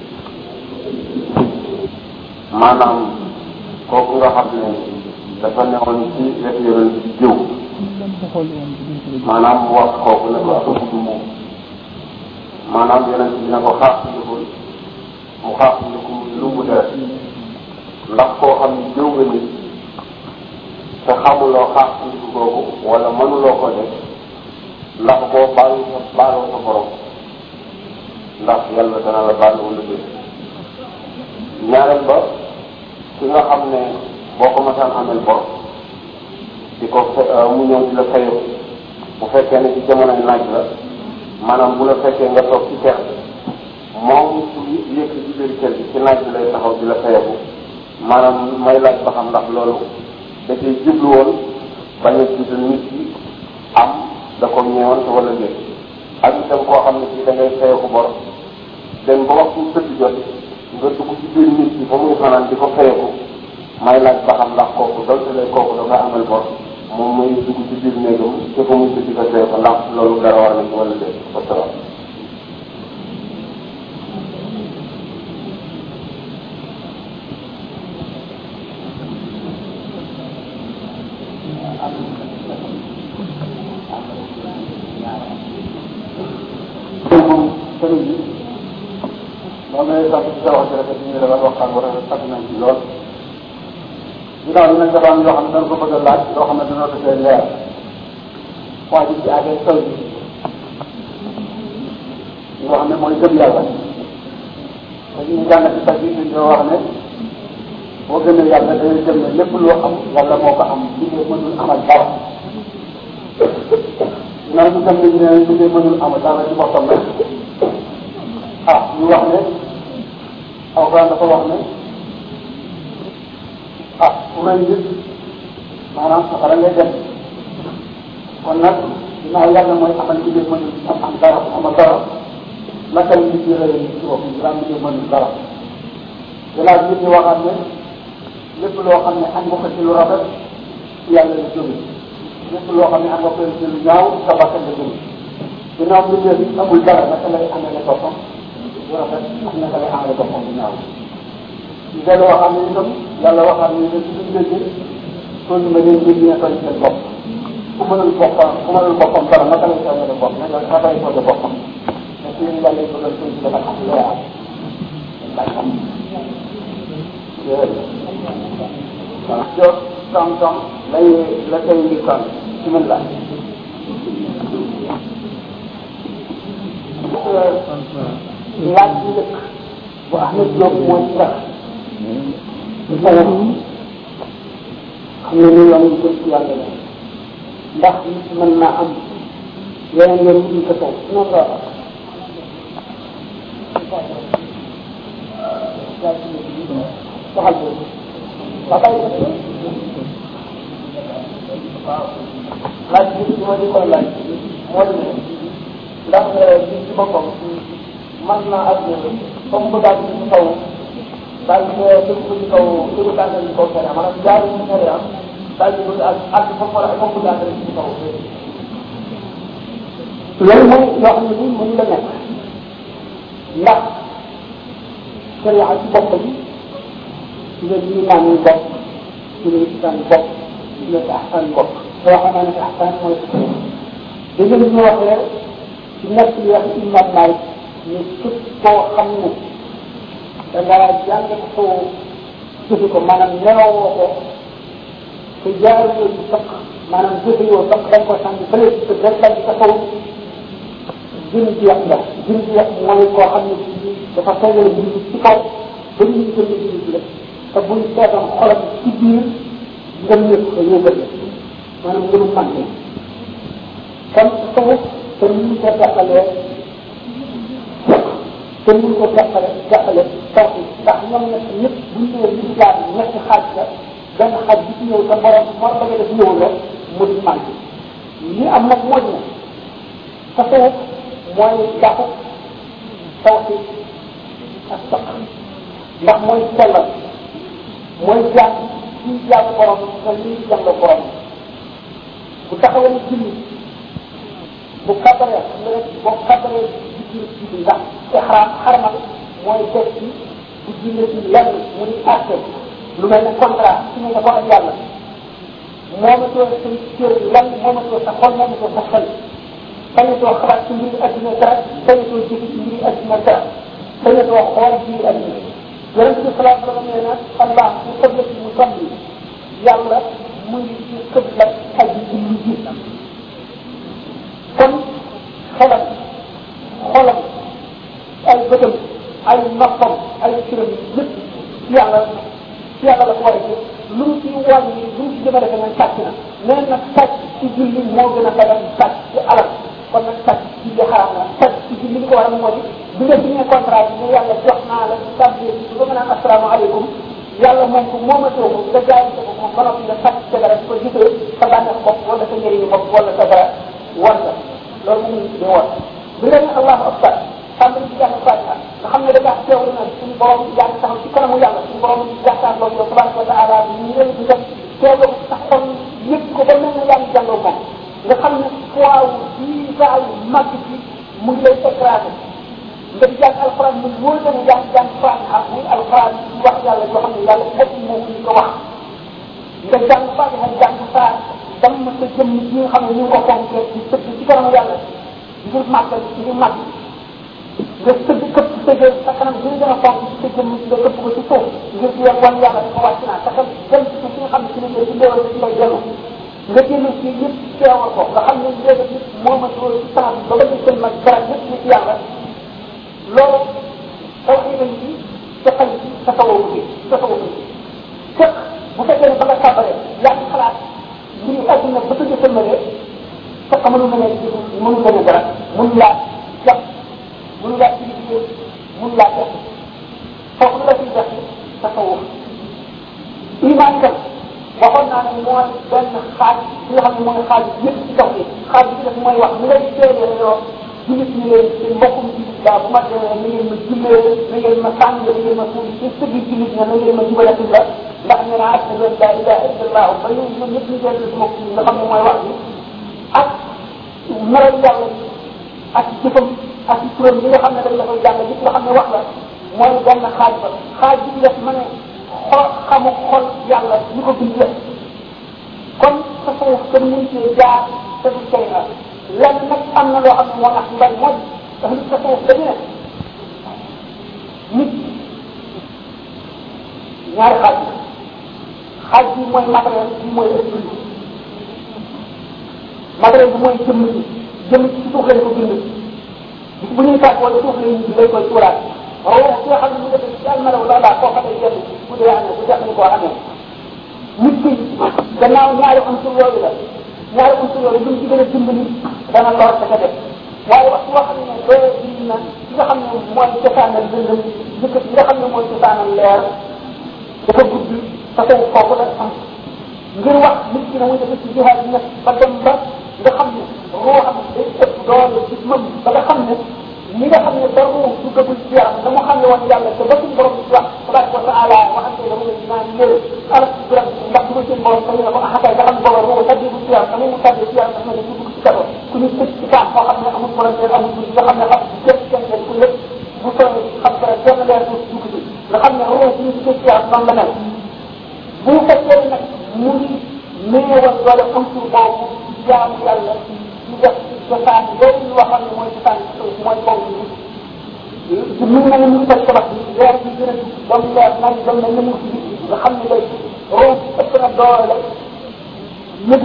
maanaam kooku nga xam ne dafa newoon ci wetu yonent bi jëw maanaam mu wax kooku ne ko ëpp du moom maanaam yonent bi ne ko xaax ndikul mu xaax ndiku lu mu def ndax koo xam ne jëw nga nit te xamuloo xaax ndiku googu wala mënuloo ko def ndax boo baalu sa baaloo sa borom ndax yàlla dana la baal wala déet ñaareel ba ki nga xam ne boo ko masaan amel bor di ko mu ñëw di la fayu bu fekkee ne ci jamono naaj la maanaam bu la fekkee nga toog ci kër moom su yëkk ci biir kër gi ci naaj bi lay taxaw di la fayabu maanaam may laaj ba xam ndax loolu da cee jublu woon bañ a jiital nit ki am da ko ñëwoon wala déet ak itam koo xam ne ci da ngay fayeku bor dem ba waxtu tëdd jot nga dugg ci biir nit ki ba muy fanaan di ko fayeku may laaj ba xam ndax kooku donte lay kooku da nga amal bor moom muy dugg ci biir néegam te fa muy tëdd ko fayeku ndax loolu dara war na ci wala déet wasalaam sëriñ bi moom lay sant ci sa wax ci rafet ñu defal waxtaan bu rafet sant nañ ci lool ginnaaw bi nag dafa am yoo xam ne dañ ko bëgg a laaj loo xam ne dina ko see leer waa ji ci àggee sol bi yoo xam ne mooy gëm yàlla te ñu jàng ci sa biir ñu wax ne boo gëmee yàlla da ngay gëm ne lépp loo am yàlla moo ko am li ngay mënul amal dara ginnaaw ñu gëm ne ñu ne li ngay mënul amal dara ci boppam rek ah ñu wax ne alxuraan dafa wax ne ah ku rëy nit maanaam safara ngay dem kon nag ginnaaw yàlla mooy amal li ngay mënul am am dara amal dara naka la nit ñi rëy ci bopp ginnaaw li ngay mënul dara ginnaaw nit ñi waxaat ne lépp loo xam ne am nga ko ci lu rafet ci yàlla la jóge lépp loo xam ne am nga ko ci lu ñaaw sa bakkan la jóge ginnaaw mbir bi amul dara naka lay amee boppam bu rafet ak naka lay amee boppam bu ñaaw ñu dellu waxaat ne itam yàlla waxaat ne ne ci biir léegi toll na leen mbir ñee toll seen bopp ku mënul boppam ku mënul boppam dara naka lay amee bopp naka naka lay toll boppam mais ci yàlla yi bëggal toll ci dafa xam loo am dañ xam waaw Diop tam-tam lay la tey ngi kan bismillah laaj bi njëkk bu Ahmed Diop mooy tax ci sañam xam ne ni yoon yi jëm ci yàlla la ndax nit mën naa am yeneen yoon yi ko taw noonu la waxal boobu waaw laaj bi li ma di koy laaj moo di ne ndax bi ci boppam man naa ak comme bu daal ci kaw daal di dëgg ko ci kaw dëgg daal ci kaw sariya maanaam jaar ci sariya daal di bëgg ak ak foofu wala foofu daal ci kaw loolu mooy loo xam ne nii mënu la nekk ndax sariya ci boppam ci la ñu naan ñu bopp ci la isaan bopp ci la taxsaan bopp soo xamee ne taxsaan mooy da ngeen ñu waxee ci nekk li wax imam Malik ne képp koo xam ne da ngaa jàng ko jëfe ko maanaam nelawoo ko te jaaruloo ci fekk maanaam jëfe yoo fekk da nga ko sànni fële te rek daal di taxaw jën ji yàq la jën ji yàq mooy koo xam ne dafa tegale mbir ci kaw ba ñu jënd mbir bi rek te buñ seetoon xolam ci biir ngëm ñëpp dañoo bëri maanaam ngëmu manqué kon foofu te ñu ko jàppalee te ñu ko jàppale jàppale foofu ndax ñoom ñett ñëpp bu ñu ñëwee li jaar ñetti xaaj la benn xaaj bi ci ñëw sa borom moo bëgg def ñëw la mu di manqué li am nag moo ne te foofu mooy jàpp foofu ak saq ndax mooy sellal mooy jàng ci jàng borom te lii jàng borom bu taxawee julli bu kabaree xam nga rek boo kabaree di julli julli ndax ixraam xarmal mooy def ci bu julli ci lenn mu ni àtte lu mel ne contrat su ne ko ak yàlla moomatoo sa cër lan moomatoo sa xol moomatoo sa xel sañatoo xalaat ci mbiri adduna dara sañatoo jëfi ci mbiri adduna dara sañatoo xool mbiri adduna yonent bi salaam salaam nee na allah bu xëbla ci mu salli yàlla mu ngi ci xëbla aji julli ji kon xelam xolam ay bëtam ay noppam ay ciram yëpp ci yàlla ci yàlla la ko war a jëf lu mu ci wàññi lu mu ci jëmale ko mooy sàcc na nee nag sàcc ci julli moo gën a dagal sàcc ci alal kon nag sàcc ci julli xaraam na sàcc ci julli li ko waral moo di bi nga signé contrat bi ne yàlla jox naa la sàbbi bi ba nga naan asalaamaaleykum yàlla moom ko moomatoo ko nga jaay ko ko moom ba noppi nga sàcc ca dara di ko gisee sa bànneex bopp wala sa njëriñu bopp wala sa dara war la loolu mu ngi di woon bi nga ne allahu akbar tàmbali ci jàng fatiha nga xam ne da ngaa teewlu na suñu borom yaa ngi taxaw ci kanamu yàlla suñu borom jàkkaarloo yow tabaraka wa taala ñu ñëw di def teewlu sa xol yëg ko ba mel ne yaa ngi jàngoo moom nga xam ne poids bii daal màgg ci mu ngi lay écrasé nga di jàng alxuraan mu wóor la ne yaa ngi jàng fatiha muy alxuraan wax yàlla yoo xam ne yàlla bopp moom ñu ko wax nga jàng fatiha jàng saa dam sa jëmm ji nga xam ne ñu ngi ko fonkee di tëdd ci kanamu yàlla ngir màggal ngir màgg nga tëdd këpp sa jël sa kanam gën gën a fonk ci sa jëmm nga këpp ko ci suuf ngir di wan yàlla dafa wàcc naa sa xel dem ci fi nga xam ne ci la ci ndéewal ci lay dellu nga génn ci yëpp teewal ko nga xam ne léegi nit moom ak loolu ci temps bi ba ba seen mag dara yëpp ci yàlla loolu taw xiiban bi sa xel ci sa tawawu bi sa tawawu bi bu fekkee ne ba nga sàbbaree yaa ngi xalaat mbiri adduna ba ko jëfandikoo fekk mënu la ne mënu la ne dara mënu laa jàpp mënu laa ci liggéey mënu laa def foofu la ciy def tasawuf iman itam waxoon naa ne mooy benn xaaj bi nga xam ne mooy xaaj yëpp ci kaw bi xaaj bi def mooy wax ni ngay seedee yoo jullit ñi leen seen mbokkum jullit laa bu ma demee na ngeen ma jullee na ngeen ma sàng na ngeen ma suul ci sëggi jullit ña na ngeen ma jubalati la ndax nee naa ak la ilaha illallah ba ñu ñoom ñëpp ñu jël sama kii nga xam ne mooy wax bi ak melal yàlla ak jëfam ak turam yi nga xam ne dañ la koy jàng yëpp nga xam ne wax la mooy benn xaaj ba xaaj bi def ma ne xol xamu xol yàlla ñu ko bind yëpp kon tasawuf kenn mënu cee jaar te du tey na lenn nag am na loo xam ne moo tax ñu bari mooy ahlu tasawuf dañu ne nit ñaari xaaj bi xaaj bi mooy matériel bi mooy esprit matériel bi mooy jëmm ji jëmm ci suuf lañ ko bind bis bu ñuy tàggoo ci suuf lañ lay koy tuuraat waaye ki nga xam ne mu def ci almalaw la laa koo xam ne yenn bu dee amee bu jax ni koo amee nit ki gannaaw ñaari unsur yooyu la ñaari unsur yooyu lu mu ci gën a dimbali dana lor sa ca def waaye wax boo xam ne doo bind na ki nga xam ne mooy cosaanal bindam jëkk ki nga xam ne mooy cosaanal leer dafa gudd tasawuf foofu la am ngir wax nit ki ne muy def ci jihaad bi nag ba dem ba nga xam ne roo xam day ëpp doole ci mëm ba nga xam ne li nga xam ne dara du gëbul ci yaram la mu xam ne woon yàlla te ba suñu borom di wax tabaraka wa taala waxante la mu ne naan yéen ala ci biram ndax du ma seen borom dañu ne ko axakay nga xam ne borom roo tàbbi ci yaram tamit mu tàbbi ci yaram dafa ne du dugg ci kaso ku ñu tëj ci kaam koo xam ne amul volontaire amul dugg nga xam ne xam jëf kenn ku lépp bu soobee xam dara benn leer du dugg ci nga xam ne roo suñu tëj ci yaram noonu la mel bu fekkee nag mu ngi néewal doole unsur boobu jaamu yàlla di def cosaan yooyu ñu waxoon ne mooy cosaan mooy kaw bi di mu mel ne mu ngi koy tabax bi leer bi gën a ba mu leer nañ dem na ñëmu ci nga xam ne day roo ëpp na doole ñëbi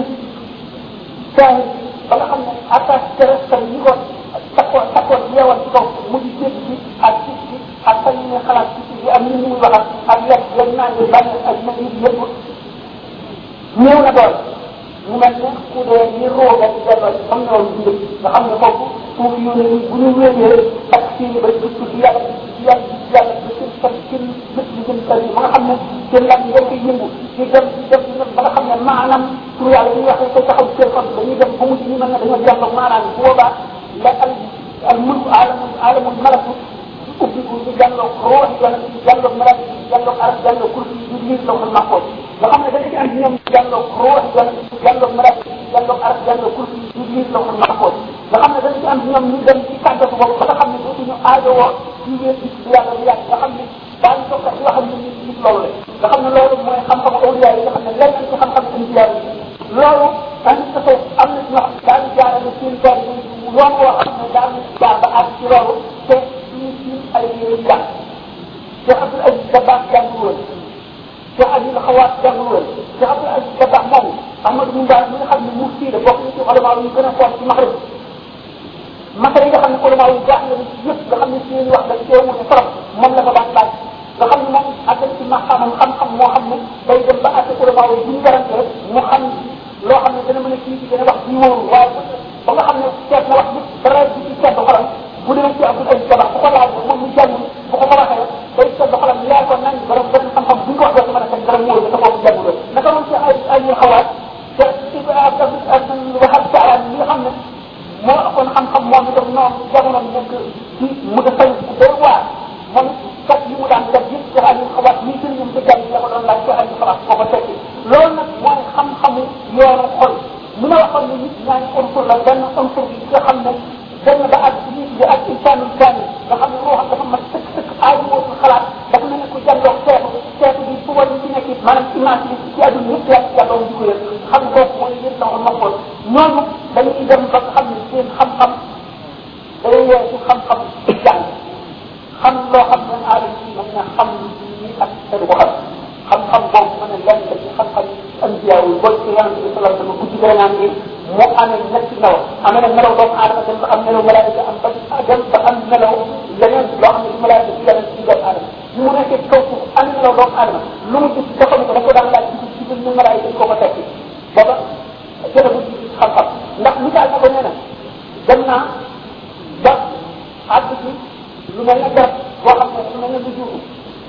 saa ba nga xam ne attaque terrestre yi ko takkoon takkoon yeewal ci kaw mu di jéggi ci ak ci ci ak sañ ne xalaat ci ci am ni muy waxal ak lekk lañ naan di bànn ak mel ni yëpp néew na doole mu mel ne ku dee ni rooga di delloo ci comme noonu dund nga xam ne foofu suuf yu ne bu ñu wéyee ak seen ba di tudd yàlla di yàlla di yàlla ba seen kat seen bët yi seen kër yi ba nga xam ne seen lan yi koy yëngu di dem di dem di dem ba nga xam ne maanaam tur yàlla yi waxee koy taxaw seen xol dañuy dem ba mujj ñu mel ne dañoo jàll maanaam bu boobaa la al al mulku alamul alamul malakut ubbiku di jàlloog roox yàlla di jàlloog malak di jàlloog arab jàlloog kursi di liir lawhul mahfuz nga xam ne dañu ci am ñoom jàlloog roox yàlla di jàlloog malak di jàlloog arab jàlloog kursi di liir lawhul mahfuz nga xam ne dañu ci am ñoom ñu dem ci kàddasu boobu ba nga xam ne dootuñu aajowoo ci wéer ci yàlla lu yàgg nga xam ne daañu toog sax yoo xam ne nit nit loolu la nga xam ne loolu mooy xam-xamu awliya yi nga xam ne lenn ci xam-xam anbiya yi loolu dañu tasoo am na ñoo xam ne daañu jaarale seen tool yi yoon woo xam ne daañu jaar ba àgg ci loolu te suñu suñu ay yére jàng Cheikh Abdoul Aziz Dabakh jàngul woon Cheikh Abdoul Xawaat jàngul woon Cheikh Abdoul Aziz Dabakh moomu Ahmadou Moubarak mi nga xam ne mufti la bokk na ci ulama yu gën a fort ci Maghreb masala yi nga xam ne ulama yu baax la ci yëpp nga xam ne seen wax dañ cee wute trop moom la ko daan laaj nga xam ne moom àggal ci maxamam xam-xam moo xam ne day dem ba àtte ulama yi bu ñu garante mu xam loo xam ne dana mën a kii ci dana wax ci wóoru waaye ba nga xam ne seet na wax bi dara di ci seet xolam bu demee ci Abdoul Aziz Dabakh bu ko laaj moom mu jàng bu ko ko waxee day seet xolam leer ko nañ borom borom xam-xam bu ñu ko wax doo mën a teg dara wóoru dafa boobu jànguloo naka noonu ci ay ay ñu xawaat te ci waxal saaraan li nga xam ne moo ëppoon xam-xam moom itam noonu jamono nekk ci mu da fay day waar moom kat li mu daan def yëpp ci ay xawaat lii sëñ ñoom ci jàng la ko doon laaj ci ay xawaat boo ko tekki loolu nag mooy xam-xamu yoonu xol li ma waxoon ne nit ñaari unsur la benn unsur bi nga xam ne dem ba ak nit bi ak insaanul kaani nga xam ne ruuxam dafa mat sëkk sëkk aaju wootul xalaat dafa mel ne ku jàndoog seetu seetu bi fu war ci nekk maanaam image bi ci àdduna yëpp yàlla yàlla di ko yëg xam nga kooku mooy yëpp la ko mokkoon ñooñu dañuy dem ba nga xam ne seen xam-xam day weesu xam-xam jàng xam loo xam ne aadama ci mën na xam ni ak te du ko xam xam-xam boobu mën a lenn la ci xam-xam anbiya yi boo ci yonente bi sallallahu alayhi wasallam guddi gën naan ni mu amee ñetti melaw amee na melaw doomu aadama dem ba am melaw malaayika am ba dem ba am melaw leneen loo xam ne du malaayika ci yonente ci doomu aadama bi mu nekkee ci kaw suuf am melaw doomu aadama lu mu gis dafa ko da ko daan laaj ci ci biir ñu malaay dañ ko ko tekki booba jërëbu xam-xam ndax misaal na ko nee na dem naa ba àgg ci lu mel ne garab boo xam ne lu mel ne lu juutu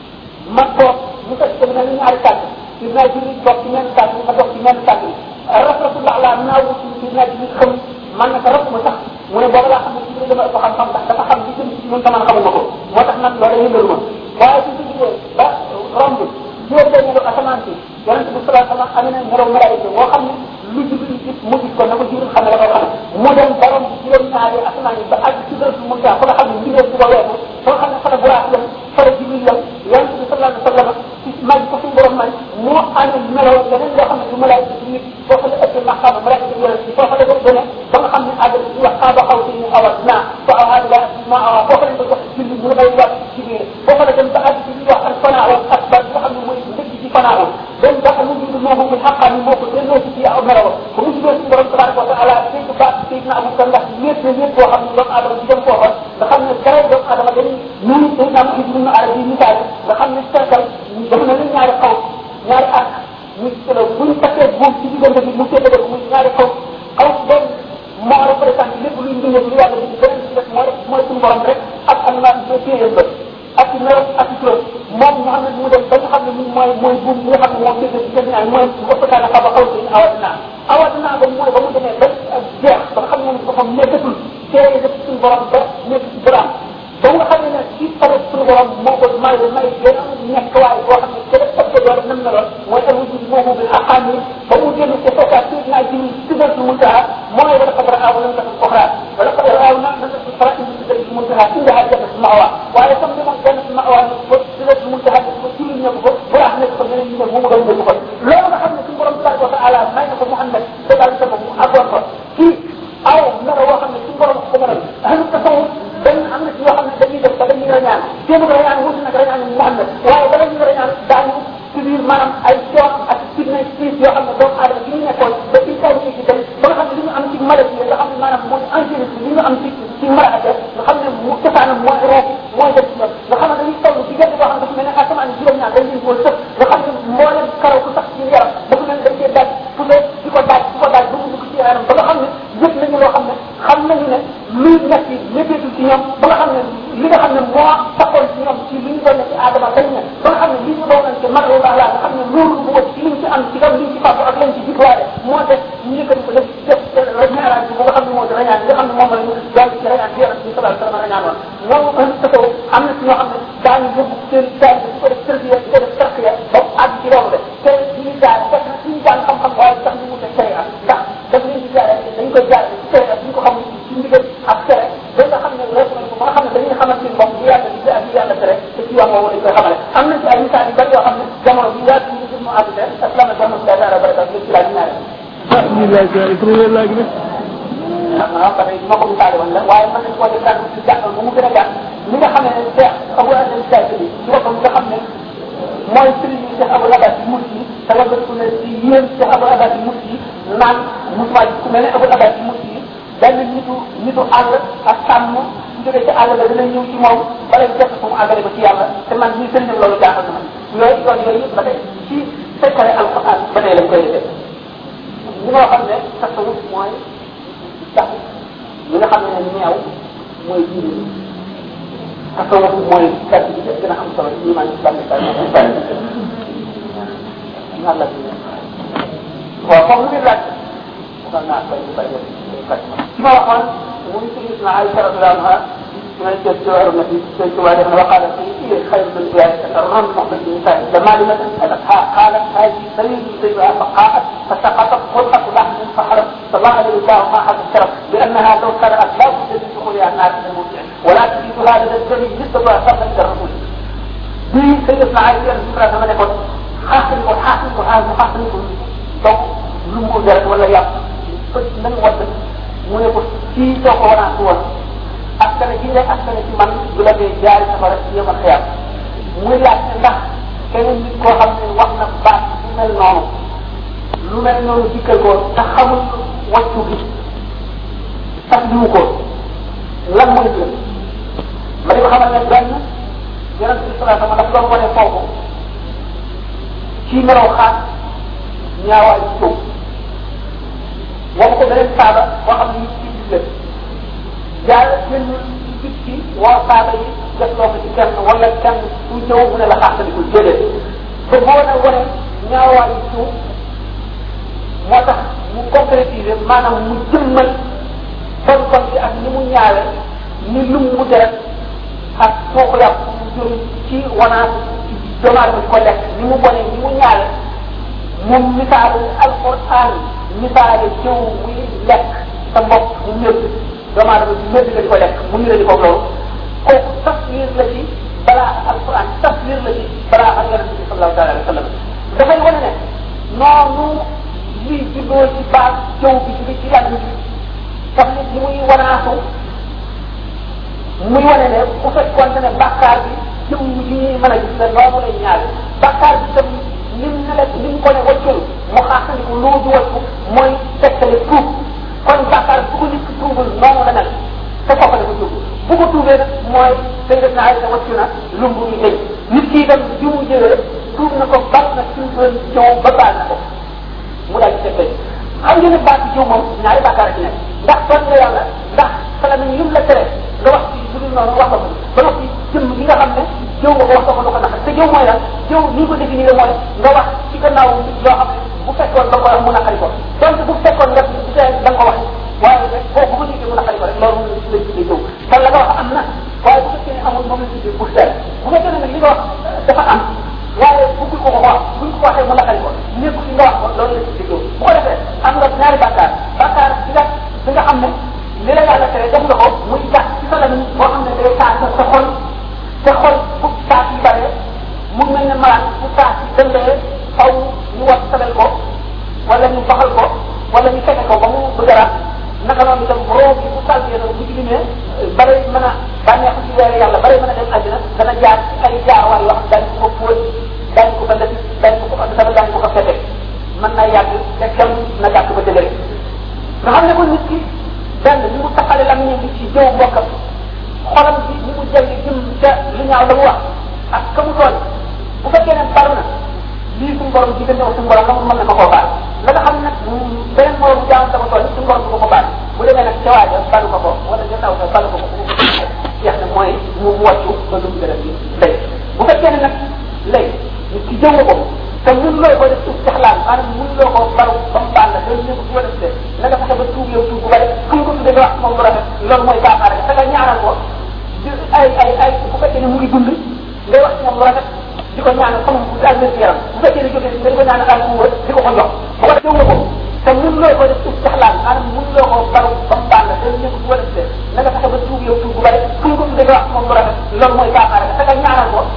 ma toog mu fekk ko mel ne ñaari tànk ci naa jiri dox ci menn tànk ma dox ci menn tànk rafetullah laa naawu ci ci naa jiri xam man na ko raf ma sax mu ne booba laa xam ne ci dama ko xam-xam ndax dafa xam li jëm ci ñun taman xamuma ko moo tax nag loolu yëngalu ma waaye ci jógee ba romb juróom benneelu asamaan si yonente bi salaa sallam amee na melaw malaayika moo xam ne lu jibril gis mu gis ko na ko jibril xam ne da koo xam mu dem ba romb juróom ñaari asamaan yi ba àgg ci dërëtu mun taa fa nga xam ne mbindeef bu ko weesu fa nga xam ne fa la buraax yam fa la jibril yam yonente bi salaa sallam ci may ko suñu borom may moo amee melaw leneen loo xam ne du malaayika ci nit foofu la ëpp maqaama malaayika ci yonente foofu la ko dene ba nga xam ne àgg ci wax xaaba xaw si ñu awat naa fa awaa ila ma awaa foofu lañ ko jox julli mu bay wax ci biir foofu la dem ba àgg ci li wax ak fanaaw ak ba nga xam ne mooy ndëgg ci fanaaw dem ba mu jund moomu muy xaqaan ni moo ko delloo ci aw melaw ko mu juddoo ci borom tabaraka wa taala dégg baat Seydina Abu Bakar ndax wéet na wéet boo xam ne doomu aadama ci dem foofa nga xam ne dara doomu aadama dañuy nuyu Seydina Muhammad ibn Arabi yi misaal nga xam ne cercle dafa na leen ñaari xaw ñaari arc ñu selo buñ takkee buum ci diggante bi mu séddale ko muy ñaari xaw xaw benn moo représenté lépp luy mbindeef lu yàlla bi beneen ci def mooy mooy suñu borom rek ak am naa téyéen ba ak ci melo ak ci turam moom nga xam ne mu dem ba nga xam ne ñun mooy mooy buum bi nga xam ne moo séddale ci seen ñaar mooy waxtaan xaba xaw si awatina awatina ba mooy ba mu demee ba jeex ba nga xam ne moom boppam nekkatul téye def suñu borom ba nekk ci borom ba nga xam ne nag ci pare suñu borom moo ko may may gën a nekk waaye boo xam ne gën a ëpp doole nam na lool mooy al wujud moomu bi xaqaan yi ba mu génn ci fekkaat ci naa ji sigal ci muntaha mooy wala qad raaw lam takun ukhra wala qad raaw na na takun fara indi sigal ci muntaha indi ha jannat mawa waaye comme ni moom jannat mawa ko sigal ci muntaha ko ci ñu ko bu rax nekk ko ñeneen ñu ne mu doon ñu ko loolu nga xam ne suñu borom tabaraka wa taala may na ko Muhammad sallallahu alayhi wa sallam mu agoon ko ci aw melo woo xam ne suñu borom ko mënal ahlu tasawuf dañ am na ci yoo xam ne dañuy def ba dañuy rañaan seen rañaan wuti nag rañaan Muhammad waaye bala ñu rañaan daañu ci biir maanaam ay coon ak fitna siis yoo xam ne doomu aadama bi ñu nekkoon ba ci kaw ci dem ba nga xam ne li ñu am ci maladie nga xam ne maanaam mooy angélique li ñu am ci ci malaaka nga xam ne mu cosaanam mooy roob mooy def ci ñoom nga xam ne dañuy toll ci gerte boo xam ne dafa mel ne asamaan juróom-ñaar dañ leen kool sëf nga xam ne mboolem karaw ku sax ci yaram dafa mel ne dañ koy daaj fu ne di ko daaj di ko daaj ba mu dugg ci yaram ba nga xam ne yëpp nañu loo xam ne xam nañu ne luy nekk métteetul ci ñoom ba nga xam ne li nga xam ne moo taxoon ci ñoom ci li ñu doon ci aadama dañ ne ba nga xam ne li ñu doon ci mag la nga xam ne loolu bu wut ci liñ ci am ci lam liñ ci fàggu ak lañ ci jubluwaale moo def ñu yëkkati ko def def ñaaraan bi nga xam ne moo di rañaan nga xam ne moom la ñu daal ci rañaan bi yonent bi sallallahu alayhi wasallam rañaan woon moom un tasaw am na ci ñoo xam ne daañu yóbbu seen daal di ko def tërbiya di ko def tarqiya ba àgg ci loolu de te ñu daal def na suñu jàng xam-xam waaye sax ñu wute sharia ndax daf leen di jaare dañ koy jaare ci sharia ñu ko xamul ci ndigal ak tere ba nga xam ne weesu nañ ko ba nga xam ne dañuy xamal seen bopp bu yàlla di ak yàlla tere te ci yoon woowu dañ koy xamale am na ci ay misaal yu bari yoo xam ne jamono bi yaatu ñu gis mu àgg te asalaam aleykum wa rahmatullahi wa barakatuh ci laaj ñaare waaw ba tey ma ko misaale woon la waaye mën nañ koo def daal ci jàppal ba mu gën a gàtt li nga xam ne Cheikh Abou Adel Saïd bi ci boppam nga xam ne mooy sëriñ bi Cheikh Abou Abbas yi mursi te la ko ne ci yéen Cheikh Abou Abbas yi mursi naan musuma ku mel ne Abou Abbas yi mursi benn nitu nitu àll ak sàmm su jógee ci àll la dina ñëw ci moom bala fekk fu mu àggale ko ci yàlla te man ñii sëriñam loolu jaaxal na ma yooyu yoon yooyu yëpp ba tey ci fekkale alquran ba tey lañ koy defee li nga xam ne tasawuf mooy sax li nga xam ne neew mooy diine tasawuf mooy kàtt bi gën a am solo ci iman islam islam ñaar la waaw comme lu ngeen laaj xam naa koy bay ci ma waxoon mu ngi tudd na Aïcha radiyallahu anha من الجوار النبي صلى الله عليه وسلم وقال فيه خير من ذلك الرمل محمد بن سعيد لما لمت سألتها قالت هذه سيد سيدها فقاءت فسقطت خلقة لحم فحرم صلى الله عليه وسلم ما حد الشرف لأنها لو كانت لا بد من دخولها النار من الموضع ولا تجد هذا الدم مثل ما صلى الرسول دي سيدنا عائشة رضي الله عنها يقول حاصل وحاصل وهذا حاصل donc lu mu ko deret wala yàpp fët nañ wadd mu ne ko fii soo ko wanaatu woon askane gi ngay askane ci man du la ngay jaari safara ci yemal xiyam muy laaj ne ndax keneen nit koo xam ne wax na baat bu mel noonu lu mel noonu dikkal ko te xamul wàccu gi sax diwu ko lan mooy gën ma di ko xamal ne benn yonent bi salaa sama daf doon wane foofu ci melaw xaat ñaawaay ci suuf wax ko beneen saaba boo xam ne ci gis la yàlla génn ci ci woo saaba yi def loo ko ci kenn wala kenn ku ñëw mu ne la xaaxtalikul déedéet ba boo na wane ñaawaay ci suuf moo tax mu concrétiser maanaam mu jëmmal bon bon bi ak ni mu ñaawe ni lum mu deret ak foo ko yàpp mu jur ci wanaat ci doomu aadama di ko lekk ni mu bone ni mu ñaawe moom misaale alquran misaale jëw muy lekk sa mbokk mu ñëpp doomu aadama bi ñëpp nga di ko lekk mu ñu la di ko loolu kooku taswir la ci balaa alquran taswir la ci balaa ak yonente bi sallallahu taala alayhi wa sallam dafay wane ne noonu lii juddoo ci baax jëw bi jóge ci yàlla bi xam ne ni muy wanaasu muy wane ne bu fekkoon ne bàkkaar bi jëw yi ñuy mën a gis ne noonu lay ñaare bàkkaar bi tam lim ne la lim ko ne waccul mu xaaxandiku loo du waccu mooy tegtale tuub kon bàkkaar bu ko nit ki tuubul noonu la mel te kooku la ko tuub bu ko tuubee nag mooy day def naa ne waccu na lumbu ñu dañ nit ki itam bi mu jëlee tuub na ko bal na ci doon jëw ba baal na ko mu daal di tegtale xam ngeen ne baat bi jëw moom ñaari bàkkaar ci nekk ndax toon nga yàlla ndax sala nañ yum la tere nga wax ci lu dul noonu wax ko ba noppi jëm gi nga xam ne jëw nga ko wax ko lu ko naqari te jëw mooy lan jëw ni ko définir mooy nga wax ci gannaaw nit loo xam ne bu fekkoon da nga ko wax mu naqari ko donc bu fekkoon nga ci da nga ko wax waaye rek boo bu ko déggee mu naqari ko rek loolu moom lañ tuddee jëw kon la nga wax am na waaye bu fekkee ne amul moom lañ tuddee pour seet bu fekkee ne nag li nga wax dafa am waaye bëggul ko ko wax buñ ko waxee mu naqari ko nekku ci nga wax ko loolu lañ tuddee jëw bu ko defee am nga ñaari bàkkaar bàkkaar bi nga bi nga xam ne li la yàlla tere def nga ko muy tax ci sa lamiñ boo xam ne day taal sa xol te xol bu taat yi bare mu mel ne malaan bu taat yi dëndee faw ñu wat sabel ko wala ñu baxal ko wala ñu fekk ko ba mu bëgg a naka noonu itam roo bi bu salbee noonu bu ci limee bare mën a bànneexu ci weere yàlla bare mën a dem àddina dana jaar ci ay jaarwaay yoo xam daañu ko fóot daañu ko fa def daañu ko fa dama daañu ko fa fete mën naa yàgg te kenn na gàtt ba dëgëre nga xam ne ko nit ki benn ni mu taxale lamiñam bi ci jëw mbokkam xolam bi ni mu jël jëm ca lu ñaaw la mu wax ak ka mu tooñ bu fekkee ne baru na lii suñu borom diggante ak suñu borom la mu mën na ma koo baal la nga xam nag beneen morom jaam sama tooñ suñu borom du ko ko baal bu demee nag ca waaja balu ko ko wala ca taw sa balu ko ko jeex na mooy mu wàccu ba lu mu gën a bi lay bu fekkee ne nag lay nit ki jëw ko te mun loo ko def suuf jaxlaan maanaam mun loo ko baru ba mu baal la loolu ñëpp bu ko def de na nga fexe ba tuub yow tuub bu bari fu mu ko tuddee nga wax moom bu rafet loolu mooy baaxaar te nga ñaanal ko ay ay ay bu fekkee ne mu ngi dund ngay wax ci moom lu rafet di ko ñaanal comme bu daal wér yaram bu fekkee ne jógee nga di ko ñaanal al kuwa di ko ko jox bu ko defee ko te mun loo ko def suuf jaxlaan maanaam mun loo ko baru ba mu baal la loolu ñëpp bu ko def de na nga fexe ba tuub yow tuub bu bari fu mu ko tuddee nga wax ci moom lu rafet loolu mooy baaxaar te nga ñaanal ko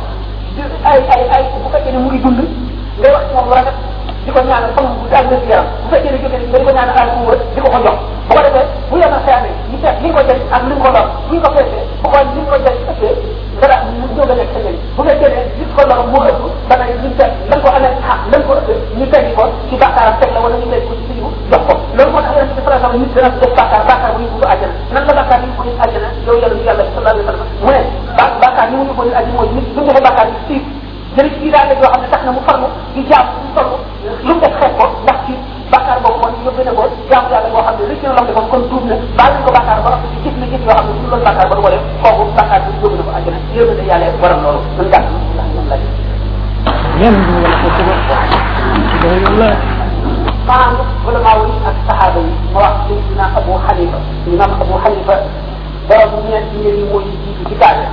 ay ay ay bu fekkee ne mu ngi dund ngay wax ci moom lu rafet di ko ñaanal comme bu daal wér yaram bu fekkee ne jógee nga di ko ñaanal al kuwa di ko ko jox bu ko defee bu yemal xeamee ñu seet li nga ko jël ak li nga ko lor bu ñu ko feesee bu ko li nga ko jël ëppee dara mu jóg a nekk sa njëriñ bu fekkee ne li ko lor moo ëpp ba nag ñu seet lan ko amee ah lan ko ëppee ñu teggi ko ci bàkkaaram teg la wala ñu teg ko ci suñu jox ko loolu moo tax yonente bi sallallahu alayhi wasallam nit dana def bàkkaar bàkkaar bu ñu ko àjjana nan la bàkkaar yi ko nit àjjana yow yàlla ñu yàlla sallallahu alayhi wasallam mu ne ba bàkkaar yi mu ñu ko nit àjjana mooy nit bu ñu ko bàkkaar yi siif jële ci biir daal yoo xam ne tax na mu farlu di jaam mu toll lu mu def xeet ko ndax ci bàkkaar boobu moom yóbbu na ko jaamu yàlla boo xam ne rëcc na lam defoon kon tuub na baal nañ ko bàkkaar ba noppi ci jëf na jëf yoo xam ne bu loolu bàkkaar ba du ko def kooku bàkkaar bi yóbbu na ko àjjana yóbbu na yàlla waram loolu man gàtt ndax moom la leen du wala ko ko wala maanaam ulama yi ak saxaaba yi ma wax Seydina Abu Xanifa imam Abu Xanifa borom ñeent ñi yi mooy jiitu ci kaade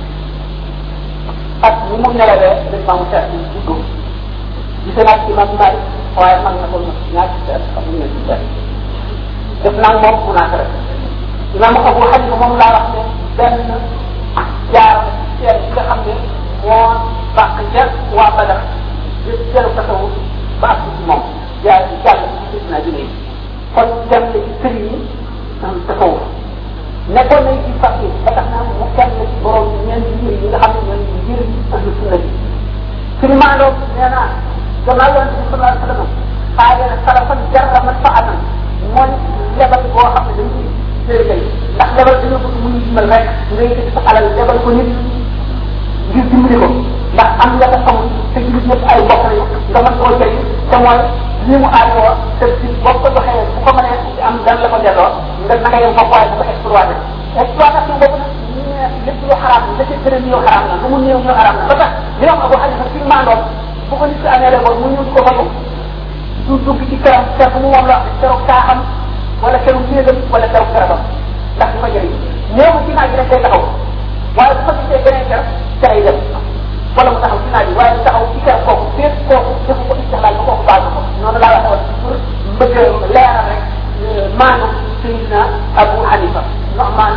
ak ni mu nelawee dañ maamu seet yi juddu gise naa ci imam Malik waaye man na ko ñaar ci seet xam nga ci seet def naa moom mu naa rek imam Abu Xanifa moom laa wax ne benn jaar seet yi nga xam ne moo bàq ca waa Badar yëpp seeru tasawu ba ak ci moom jaar ci jàll ci gis naa jëlee kon dem na ci sëriñ yi tasawuf nekkoon nañ ci fas yi ba tax na mu kenn la ci borom ñeenti mbir yi nga xam ne ñooy mbir ahlu sunna bi suñu maandoo nee naa gannaaw yonente bi sallallahu alayhi wa sallam xaaye na sarafan jarra man fa anan mooy lebal boo xam ne dañ koy séer kay ndax lebal dañoo bëgg mu ñu dimbal rek nga yëkkati sa alal lebal ko nit ngir dimbali ko ndax am nga ko xamul te nit ñëpp ay mbokk lañu nga mën koo jëriñ te mooy li mu aajoo te si boo ko joxee bu ko mënee am dan la ko delloo nga naka yem foofu waaye bu ko exploité exploitation boobu nag lépp lu xaraam la ca gërëm yoo xaraam la lu mu néew ñoo xaraam la ba tax li wax Abu Hanifa ci maandoom bu ko nit ki amee la mu ñëw di ko fagu du dugg ci këram kër bu mu moom la wax keroog kaaxam wala keroog néegam wala keroog garabam ndax du ko jëriñ néew ci naaj bi rek day taxaw waaye bu ko gisee beneen kër ca lay dem wala mu taxaw ci naaj bi waaye mu taxaw ci kër kooku fépp kooku defu ko istixlaal ba kooku baal ko noonu laa waxee woon pour bëgg leeral rek maanu Sayyidina Abu Hanifa Nu'man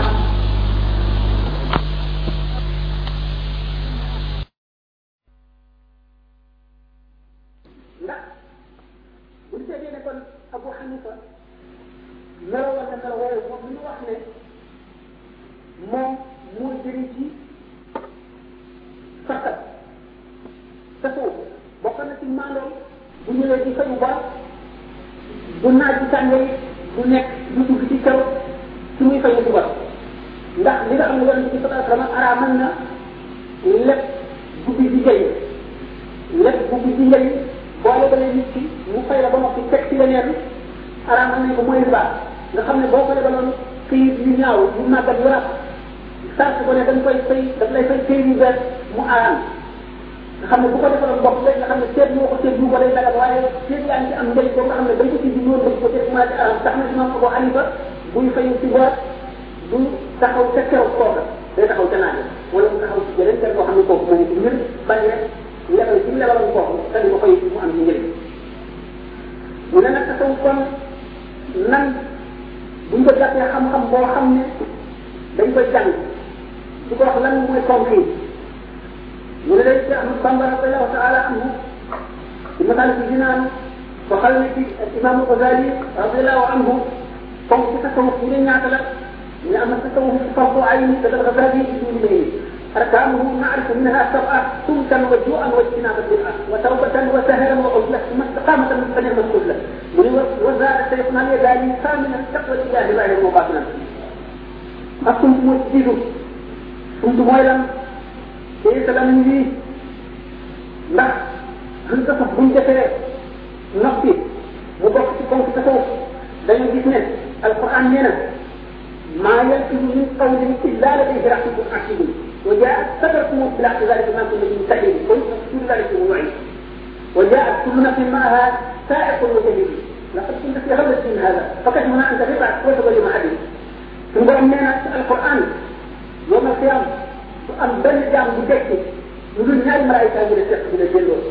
ndax bu ñu seetee ne kon Abu Hanifa meloo war na melo woowu moom li ñu wax ne moom moo jëriñ ci fakkat tasawuf bokk na ci maandoom bu ñëwee ci fayu bor bu naaj bi tàngee du nekk du dugg ci kaw su muy fayu bu bor ndax li nga xam ne yonente bi sallallahu alayhi wasallam araamal na lépp guddi di jëy lépp guddi di njëriñ boole ba nit ki mu fay la ba noppi teg ci leneen araamal nañ ko mooy riba nga xam ne boo ko lebaloon këyit yu ñaaw yu màggat yu raf sart ko ne dañ koy fay daf lay fay këyit yu bees mu araam nga xam ne bu ko defaloon bopp léegi nga xam ne seet moo ko seet bu ko day dagal waaye seet yaa ngi ci am njëriñ boo nga xam ne dañ ko ci di woon dañ ko def commencé araam tax na imam Abu Hanifa buy fayu ci bor du taxaw ca kew kooka day taxaw ca naaje wala mu taxaw ci jeneen kër boo xam ne kooku moo ci ngir bañ rek lebal ci lebaloon kooku te di ko fay mu am ci njëriñ mu ne nag tasaw kon nan buñ ko jàppee xam-xam boo xam ne dañ koy jàng di ko wax lan mooy concret mu ne day ci Ahmad Bamba radiallahu taala anhu ci masal ci dinaan waxal ne ci imam Ghazali radiallahu anhu comme ci tasawuf ñu ne ñaata la ñu ne am na tasawuf fardu ayni te dal Ghazali ci suñu lay أركانه نعرف منها سبعة سمكا وجوعا واجتنابا بالأرض وتوبة وسهرا وعزلة ثم استقامة من فن المسؤولة وزاد شيخنا اليداني ثامنا تقوى الإله بعد المباطنة أكنت مسجد كنت مويلا كيف لم يجي لا أنت صفهم جفير نفسي مبقى كون في تصوف dañu gis ne alquran nee na maa yalfidu min qawlin illa ladayhi raqibun atid وجاءت سبقوا بلا ذلك ما كنا مستحيل كل كل ذلك موعد وجاءت كل نفس معها سائق وشهيد لقد كنت في غفلة من هذا فكشفنا أنت تبعت وتبين مع حديث ثم أمنا القرآن يوم القيامة أم بل جام بجكي يقول نهاية ملائكة من الشيخ من الجلوس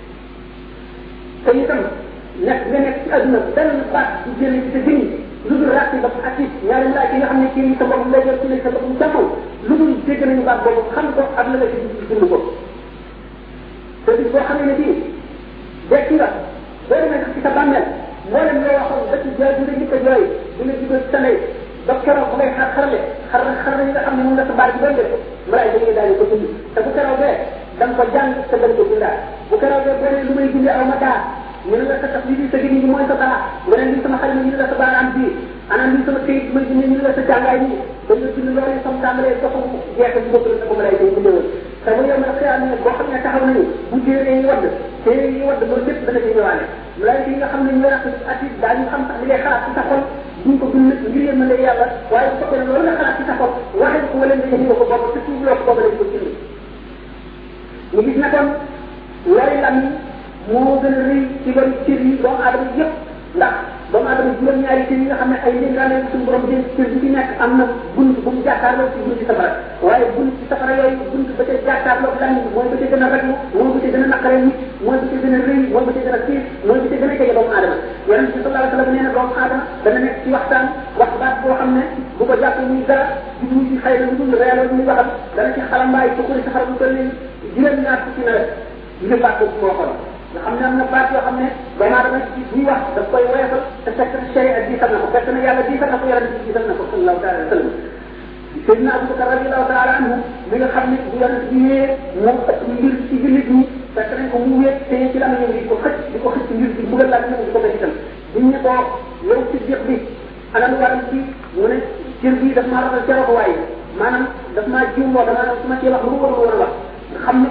سيتم nekk nga nekk ci aduna benn baat bu jële ci sa jëriñ lu dul ràcc ba atis ñaari malaaka yi nga xam ne kii sa bopp lay yor ci sa bopp jàmmal lu dul dégg nañu baat boobu xam ko ak la nga ci dund ko te bis boo xamee ne bii dekki nga boo demee ci sa bàmmeel mboolem loo waxoon ba ci jooy bi nga jëkk a jooy bi nga jugal sa ndey ba keroog bu ngay xar xarale xar xar yi nga xam ne moom la sa baat bi doon def malaaka yi daal ko dund te bu keroog bee da nga ko jàng te da nga ko bindaa bu keroog bee boo ne lu may bindee aw ma daa ñu ne la sa tax lii sa gëni gi mooy sa baa nga ne lii sama xel mi ñu ne la sa baaraam bii ana lii sama këyit bi may bind ñu ne la sa jàngaay bi dañu bind loolu sam tàmbalee doxam jeex ci bopp la sa ko lay day bindewoon te bu yow nag xëy ne boo xam ne taxaw nañu bu téere yi wadd téere yi wadd loolu lépp dana ci ñëwaale malaayika yi nga xam ne ñu wax ati daa ñu xam sax li ngay xalaat ci sa xol duñ ko bind ngir yéen la yàlla waaye bu fekkee ne loolu nga xalaat ci sa xol waxee ko wala nga yëngu ko bopp te suuf loo ko boobu lañ ko bind ñu gis na kon lori lam moo gën a rëy ci bari cër yi doomu aadama yëpp ndax doomu aadama juróom-ñaari cër yi nga xam ne ay ndénkaane suñu borom jël cër bu ci nekk am na bunt bu mu jàkkaarloo ci bunti safara waaye bunt ci safara yooyu bunt ba ca jàkkaarloo lan mooy ba ca gën a raglu mooy ba ca gën a naqare nit mooy ba ca gën a rëy mooy ba ca gën a xiir mooy ba ca gën a jege doomu aadama yonent bi sallallahu alayhi wa sallam nee na doomu aadama dana nekk ci waxtaan wax baat boo xam ne bu ko jàppee muy dara di muy ci xëy na lu dul reeloo muy waxam dana ci xalambaay bu ko safara bu toll nii juróom-ñaar fukki nawet ngir baat boobu moo xool nga xam ne am na baat yoo xam ne doomu aadama ci buy wax daf koy woyofal te fekk na sharia diisal na ko fekk na yàlla diisal na ko yàlla diisal na ko sallallahu taala wa sallam Seydina Abubakar radiallahu taala anhu mi nga xam ne bu yàlla di wéer moom ëpp mbir ci jullit ñi fekk nañ ko mu wéet te ci la ñëw di ko xëcc di ko xëcc mbir di bugal laa ñëw di ko ko itam biñ ne ko yow ci diq bi ana lu waral ci mu ne cër bi daf maa rafal ca waaye maanaam daf maa jiw loo dama su ma cee wax lu mu warul woon a wax nga xam ne kon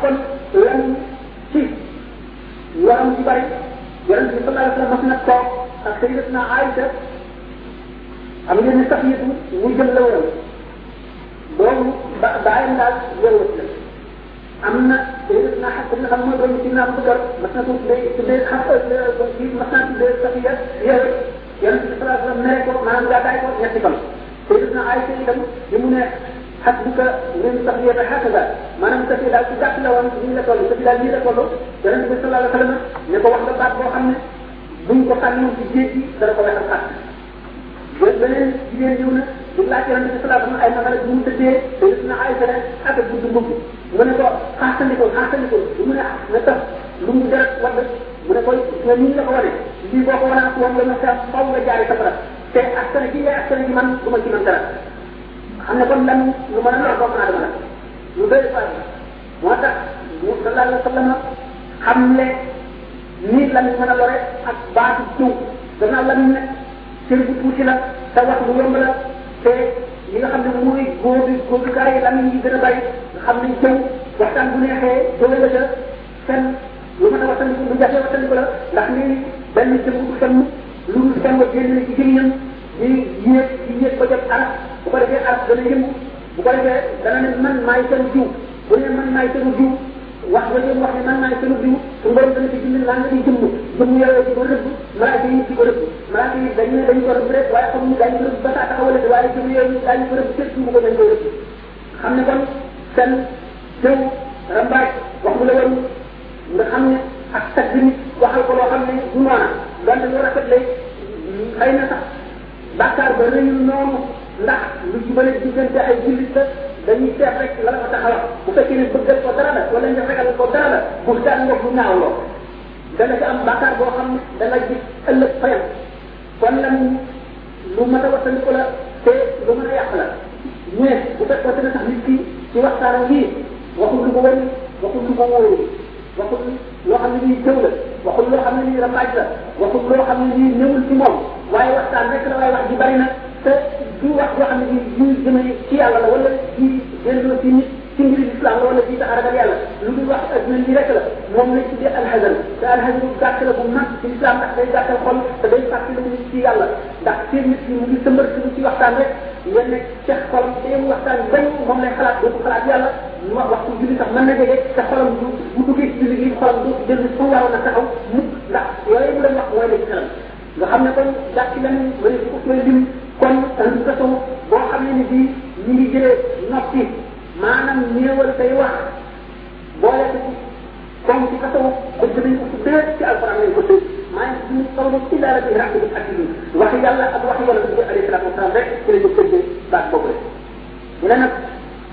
lan ci yoram ci bari yonent bi sallallahu alayhi wa sallam mas na toog ak sayyidatuna Aïcha am ngeen ne sax yëpp mu jël la woon boobu ba bàyyam daal yowat la am na sayyidatuna Xafsa nga xam mooy doon ci naa ko gor mas na ko tuddee tuddee Xafsa kii mas naa tuddee Safiya yowat yonent bi sallallahu alayhi wa sallam mere ko maanaam gaa daay ko ñetti fan sayyidatuna Aïcha itam li mu ne xasbuka min saxiyata hakaza maanaam sa daal ci gàtt la woon ñu la toll sa daal nii la toll yonente bi sallallahu alayhi wa sallam ne ko wax nga baat boo xam ne buñ ko sànni ci géej gi dana ko wexal xàtt yéen beneen jigéen ñëw na di laaj yonente bi sallallahu alayhi wa sallam ay masala bu mu tëddee te gis na ay fene ak a gudd mbubb mu ne ko xaastandiko xaastandiko bu mu ne na tax lu mu deret wadd mu ne ko nga nii la ko wane lii boo ko wane ak woon nga ma sa faw nga jaari safara te askana gi ngay askana gi man du ma ci man dara xam ne kon lan lu mën a lor doomu aadama la lu doy fa moo tax mu sallallahu alayhi wa sallam xam ne nii lan mën a lore ak baatu jiw gannaaw lan ne cër bu tuuti la te wax bu yomb la te yi nga xam ne mooy góobi góobikaay yi lan yi gën a bari nga xam ne jëw waxtaan bu neexee jëwe la ca fen lu mën a wattandiku lu jafe wattandiku la ndax nii benn jëm bu fenn lu dul fenn génn na ci gémmiñam di yéeg di yéeg ba jot arab bu ko defee arab dana yëngu bu ko defee dana ne man maay seen jiw bu ne man maay seen jiw wax nga leen wax ne man maay seen jiw su borom dana ci bind laa nga di jëmm jëmm yooyu di ko rëbb malaaka yi di ko rëbb malaaka yi dañ ne dañ ko rëbb rek waaye xamuñu daañu ko rëbb ba saa taxawale waaye jëmm yooyu daañu ko rëbb képp mu ko dañ koy rëbb xam ne kon seen jëw rambaaj wax mu la woon nga xam ne ak tagg nit waxal ko loo xam ne du noona donte lu rafet lay xëy na sax bàkkaar ba rëyul noonu ndax lu ci bële diggante ay jullit la dañuy seet rek la la ko tax a wax bu fekkee ne bëggal ko dara la wala nga fekkal ko dara la bu daan nga bu ñaaw loo dana ci am bàkkaar boo xam ne dana gis ëllëg fayam kon lan lu mat a wattandiku la te lu mën a yàq la mais bu fekkoon ne sax nit ki ci waxtaanam bii waxul lu ko wëri waxul lu ko wóoru waxul loo xam ne nii jëw la waxul loo xam ne nii rambaaj la waxul loo xam ne nii ñëwul ci moom waaye waxtaan rek la waaye wax ji bari na te du wax loo xam ne nii ñu jëmee ci yàlla la wala ci delloo ci nit ci mbiri islam la wala ci tax a ragal yàlla lu dul wax adduna nii rek la moom lañ tuddee alxazan te alxazan gàtt la bu mag ci islam ndax day gàttal xol te day fàttali nit ci yàlla ndax seen nit ñi mu ngi sëmbar ci waxtaan rek nga nekk ca xolam te mu waxtaan bañ moom lay xalaat doo ko xalaat yàlla mu wax waxtu julli sax mën na jege te xolam du bu duggee ci julli gi xolam du jël fu mu waroon a taxaw mukk ndax yooyu mu leen wax mooy la ci xelam nga xam ne kon gàtt lan wala ko koy lim kon ahlu tasawuf boo xam ne ni bii ñu ngi jëlee noppi maanaam néewal say wax boole ko ci comme ci tasawuf bëgg nañ ko tuddee ci alquran lañ ko tëj maa ngi suñu solo ci daara bi ràq bi ak bi waxi yàlla ak waxi yàlla bi alayhi salaatu wasalaam rek ci la ñu tëjee baat boobu rek ñu ne nag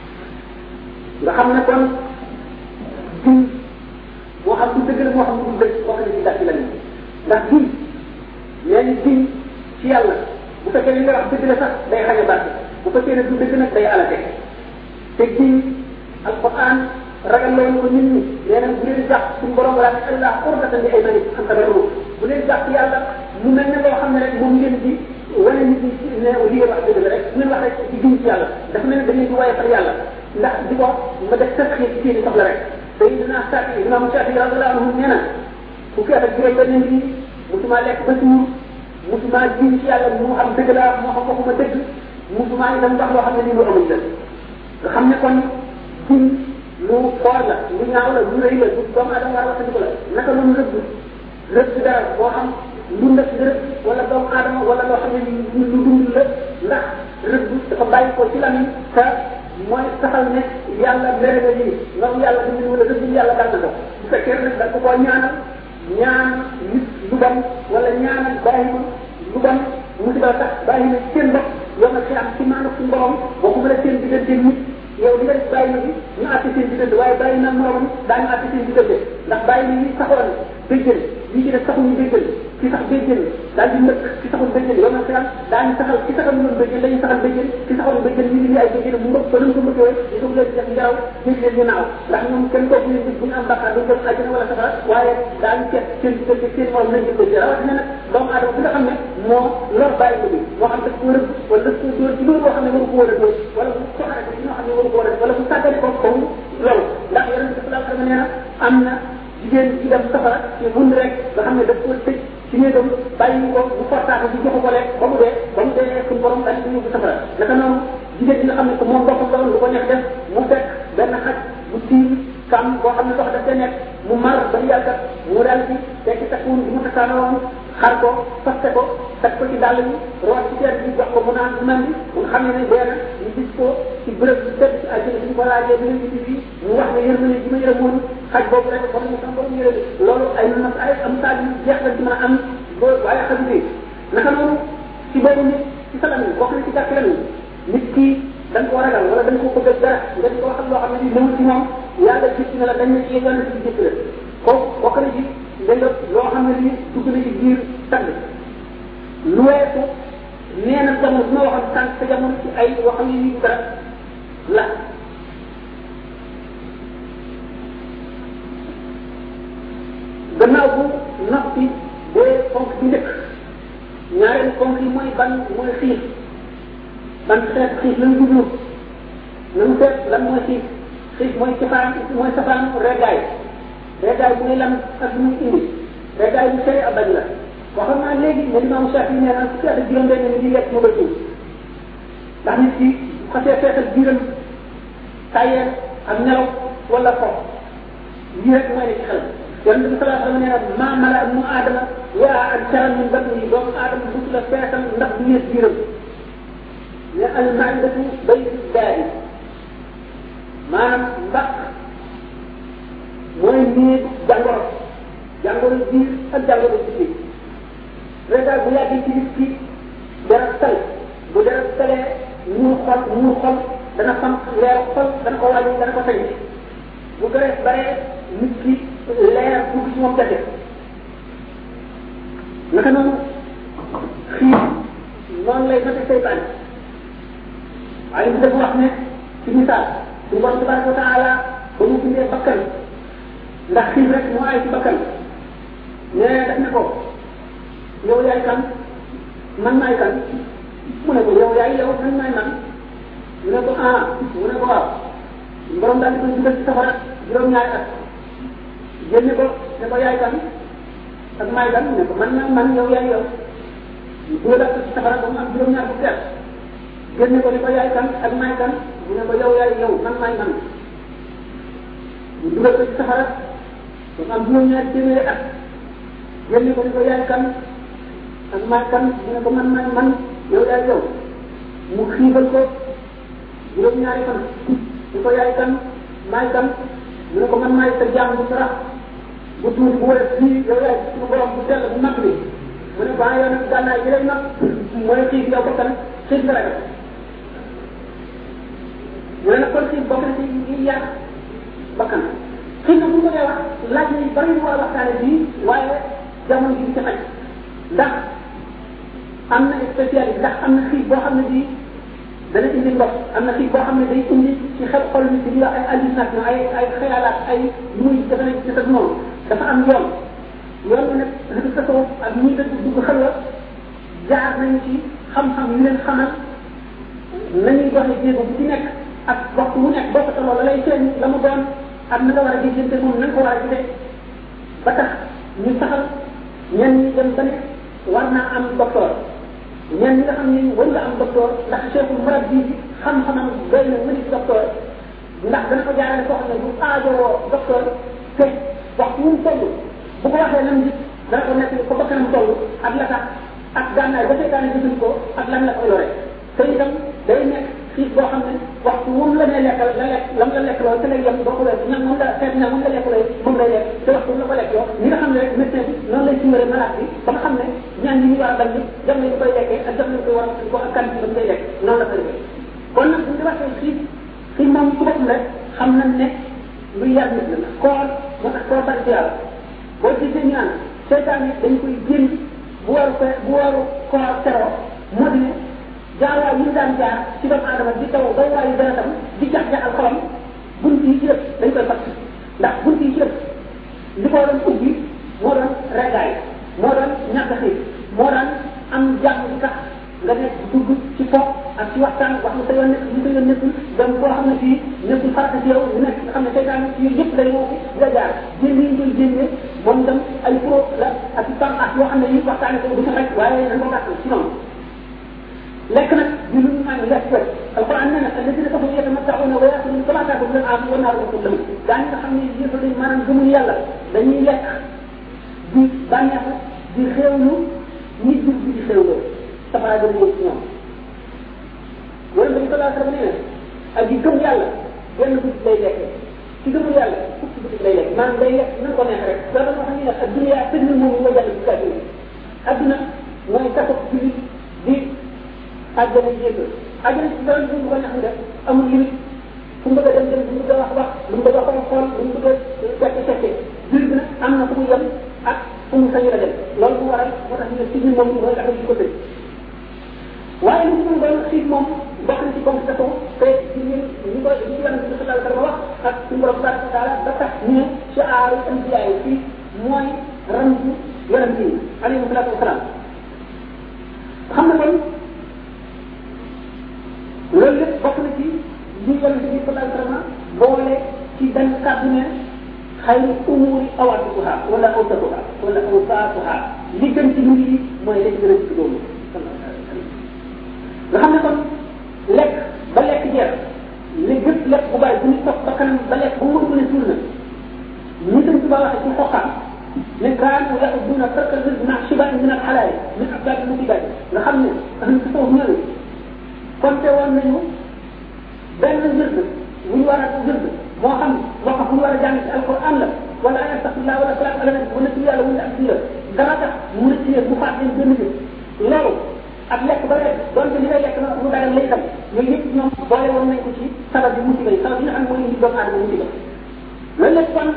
nga xam ne kon jiw moo xam du dëgg la moo xam du dëgg wax na ci gàtt lan ndax jiw nee ni jiw ci yàlla bu fekkee li nga wax dëgg la sax day xañ a barke bu fekkee ne du dëgg nag day alate te jiw alquran ragal loolu ko nit ñi nee na bu leen jàpp suñu borom wala ne allah urdatan li aymani am tabarru bu leen jàpp yàlla mu mel ne loo xam ne rek moom ngeen di wane nit ñi ne li ngeen wax dëgg la rek bu ngeen wax rek ci jiw ci yàlla dafa mel ne da ngeen di waaye far yàlla ndax di ko ma def tasxiir ci seeni soxla rek te dinaa saati imam saati radiyallahu anhu nee na fukki at ak juróom benn ngi musuma lekk ba suur musuma jiw ci yàlla moo xam dëgg la moo xam waxuma dëgg musuma itam wax loo xam ne nii lu amul la nga xam ne kon jiw lu foor la lu ñaaw la lu rëy la lu doomu aadama war a waxtandiku la naka noonu rëbb rëbb dara boo xam lu ndëkk rëbb wala doomu aadama wala loo xam ne lu lu dund la ndax rëbb dafa bàyyi ko ci lamiñ te mooy saxal ne yàlla mere na lii nga yàlla dund wala rëbb yàlla dal na ko bu fekkee nag da ko koo ñaanal ñaan nit lu bon wala ñaanal bàyyi ma lu bon musiba tax bàyyi na seen bopp yow nag am ci maanaam suñu borom boo ko mën a seen diggante nit yow li nga def bàyyi na bi ñu àtte seen diggante waaye bàyyi na moromam daañu àtte seen diggante ndax bàyyi na ñi saxoon béjjën ñi ci def saxuñu béjjën ci sax béjjën daal di nëkk ci saxul béjjën yow nag xiyam daañu saxal ci saxal ñoon béjjën dañuy saxal béjjën ci saxul béjjën ñu ngi ay béjjën mu mbëkk ba nañ ko mbëkkee ñu ko leen def ngelaw dégg leen ñu naaw ndax ñoom kenn kooku leen bu ñu am bàkkaar duñ dem àjjana wala safara waaye daañu seet seen diggante seen morom nañ jël béjjën rawatina nag doomu aadama bi nga xam ne moo lor bàyyi ko bi moo xam daf ko rëbb wala daf ko dóor ci loolu boo xam ne waru ko war a dóor wala mu soxare ko ci ñoo xam ne waru ko war a def wala mu sàggane ko comme loolu ndax yonente bi sallallahu alayhi wa sallam nee na am na jigéen ji dem safara ci mun rek nga xam ne daf ko tëj ci néegam bàyyi ko bu fortaatu bi joxu ko lekk ba mu dee ba mu dee suñu borom daal di yóbbu safara naka noonu jigéen ji nga xam ne que moom boppam la woon lu ko neex def mu fekk benn xaj bu tiim kam boo xam ne ndox daf ca nekk mu mar ba yàgg mu daal di tekki takkuun bi mu takkaanoo woon xar ko faste ko teg ko ci dàll bi root ci teer bi jox ko mu naan man bi mu nga xam ne ne dee na ñu gis ko ci bërëb bi tëdd ci àjjana suñu ko laajee bi ngeen ci fii mu wax ne yërmande ji ma yërëmoon xaj boobu rek ba mu sama borom yërëme loolu ay na ay am saa yu jeex la ci mën a am bo waaye xaju bi naka noonu ci boobu nit ci sa lamin wax na ci gàtt lamin nit ki da nga ko ragal wala da nga ko bëgg dara nga di ko waxal loo xam ne ni ñëwul ci moom yàlla gis na la dañ ne ci yàlla ci jëkk la kooku bokk na ci dégg nga loo xam ne ni dugg na ci biir tàgg lu weesu nee na jamono bi ma waxoon sànq sa jamono ci ay yoo xam ne ni dara la gannaaw bu noppi bee fonk bi njëkk ñaareel fonk yi mooy ban mooy xiif ban xeet xiif lañ jublu nañu seet lan mooy xiif xiif mooy safaan mooy safaan reggaay reggaay bu muy lan ak muy indi reggaay bu sëy abañ la waxoon naa léegi ne imam Shafi nee na fukki at ak juróom benn ni di lekk mu ba suuf ndax nit ki xasee feesal biiram tayeel ak nelaw wala fo lii rek mooy ne ci xel yonent bi salaa sallam nee na maa mala mu aadama waa ak saran min batni doomu aadama bu la feesal ndax du yées biiram ne al maidatu baytu daari maanaam ndax mooy néegu jàngoro jàngoro biir ak jàngoro biir régal bu yàggee ci nit ki dara tal bu dara talee muur xol muur xol dana fam leer xol dana ko wàññi dana ko sañ bu gërees baree nit ki leer dugg ci moom jafe naka noonu xiif noonu lay noté seytaan waaye bi dafa wax ne ci misaal suñu borom tabaraka wa taala ba mu bindee bakkan ndax xiif rek moo ay ci bakkan nee def ne ko yow yaay kan man maay kan mu ne ko yow yaay yow man maay man mu ne ko ah mu ne ko waaw borom daal di koy dugal ci safara juróom-ñaari at génne ko ne ko yaay kan ak maay kan mu ne ko man maay man yow yaay yow ñu dugal ko ci safara ba mu am juróom-ñaar fukki at génne ko ne ko yaay kan ak maay kan mu ne ko yow yaay yow man maay man ñu dugal ko ci safara ba mu am juróom-ñaari téeméeri at génne ko ne ko yaay kan ak maay kan mu ne ko man maay man yow yaay yow mu xiibal ko juróom-ñaari fan ni ko yaay kan maay kan mu ne ko man maay sa jaam bu sarax bu tuuti bu wér fii yow yaay suñu borom bu sell bu mag bi mu ne baa yow nag gànnaay gi lay mag mu ne xiif yow bakkan xiif nga ragal mu ne nag kon xiif bokk na ci yi yàq bakkan xiif nag bu ko dee wax laaj na bari ñu war a waxtaane bii waaye jamono ji ci xaj ndax am na spécialité ndax am na xiif boo xam ne bii dana indi ndox am na xiif boo xam ne day indi ci xel xol nit di ay hallucination ay ay xealaat ay lu muy defe nañ ci sa noonu dafa am yoon yoon bi nag dafa tasawuf ak ñuy dëgg dugg xel la jaar nañ ci xam-xam yu leen xamal nañuy doxe jéego bu ci nekk ak waxtu wu nekk boo ko tolloo la lay feeñ la mu doon ak na nga war a gisante moom na nga ko war a gisee ba tax ñu saxal ñenn ñi dem ba ne war naa am docteur ñenn ñi nga xam ne war nga am docteur ndax cheikhul marab bi xam-xamam doy na mëni docteur ndax dana ko jaarale koo xam ne bu aajowoo docteur te waxtu wu mu toll bu ko waxee lam gis dana ko nekk ko bakkanam toll ak la tax ak gànnaay ba seytaane gisul ko ak lan la ko yore te itam day nekk xiif boo xam ne waxtu wu mu la nee lekkal la lekk lam la lekk loolu te lay yem boo ko lekk ñam moom la xeet ñam moom la lekk lay moom lay lekk te waxtu la ko lekk yow ñi nga xam ne rek médecin bi noonu lay simbale malade bi ba nga xam ne ñaan yi ñu war a bañ jam nañu koy lekkee ak jam nañu koy war ko ak kan bi dañ koy lekk noonu la ko defee kon nag bu ñu waxee xiif xiif moom ci boppam rek xam nañ ne luy yar nit la koor moo tax koor bari ci yàlla boo gisee ñu naan seytaan yi dañ koy génn bu waru fe bu waru koor teroo moo di ne jaarwaay yi ñu daan jaar ci doomu aadama di taw daw waayu deretam di jax jaxal xolam bunt yi ci def dañ koy fàtt ndax bunt yi ci def li ko doon ubbi moo doon regaay moo doon ñàkk xiif moo doon am jàmm di tax nga nekk dugg ci fo ak ci waxtaan wax lu sa yoon nekk lu sa yoon nekkul dem koo xam ne fii nekkul farata ci yow lu nekk nga xam ne seytaan ci yooyu yëpp lay woo nga jaar génn yi koy génnee moom dem ay pro la ak i pan ak yoo xam ne yi waxtaane ko du fa rek waaye dañ ko gàttal ci noonu lekk nag di lu ñu naan lekk rek alquran nee na alladina kafaru yatamattauna wa yakuluna kama taakulu al-an'am wa naaru lakum lahum gaa ñi nga xam ne yëfa dañ maanaam gëmul yàlla dañuy lekk di bànneexu di xéewlu nit jur bi di xéewloo safara gën a yëg ci ñoom wala dañu salaa sallam nee na ak di gëm yàlla benn guddi lay lekk ci gëmul yàlla fukki guddi lay lekk maanaam day lekk na ko neex rek loolu moo xam ne nag adduna tëj na moom nga jàll ci kàddu adduna mooy kaso jullit di àjjana yéeg àjjana ci dara lu ko neex mu def amul limite fu mu bëgg a dem dem fu mu bëgg a wax wax lu mu bëgg a xool xool lu mu bëgg a fekk fekke jullit bi nag am na fu mu yem ak fu mu sañu la dem loolu mu waral moo tax ñu ne ci biir moom mooy tax ñu ko tëj waaye lu mu doon xiif moom bokk na ci constatation te ci ñun ñu ko ñu yonent bi sallallahu alayhi wa sallam wax ak suñu borom tabaraka wa taala ba tax ñu ne ci aaru anbiya yi fii mooy rambu yonent yi alayhi salatu wasalaam xam na kon loolu lépp bokk na ci li yonent bi sallallahu alayhi wa sallam boole ci benn kàddu ne xayru umuri awaatuha wala awsatuha wala awsaatuha li gën ci mbir yi mooy li gën a ci doomu nga xam ne kon lekk ba lekk jeex li gën lekk bu bàyyi bu ñu toog ba kanam ba lekk ba mu mën a suur na ñu sëñ tuba waxee ci xoqam ne kaanu yaxuduna tarka rizq ma shiban min al xalaal min abdaad mu digaat nga xam ne ahlu tasawuf ñëw konte woon nañu benn wird bu ñu war a wird moo xam moo xam bu ñu war a jàng ci alquran la wala ay astaxfirullah wala salaat ala nabi wala ci yàlla wala ak sira dara tax mu rëcc leen mu faat leen benn bés loolu ak lekk ba lekk donte li ngay lekk na mu dagal lay itam yooyu yëpp ñoom boole woon nañ ko ci sabab bi musiba yi sabab yi nga xam ne mooy indi doomu aadama musiba loolu lépp kon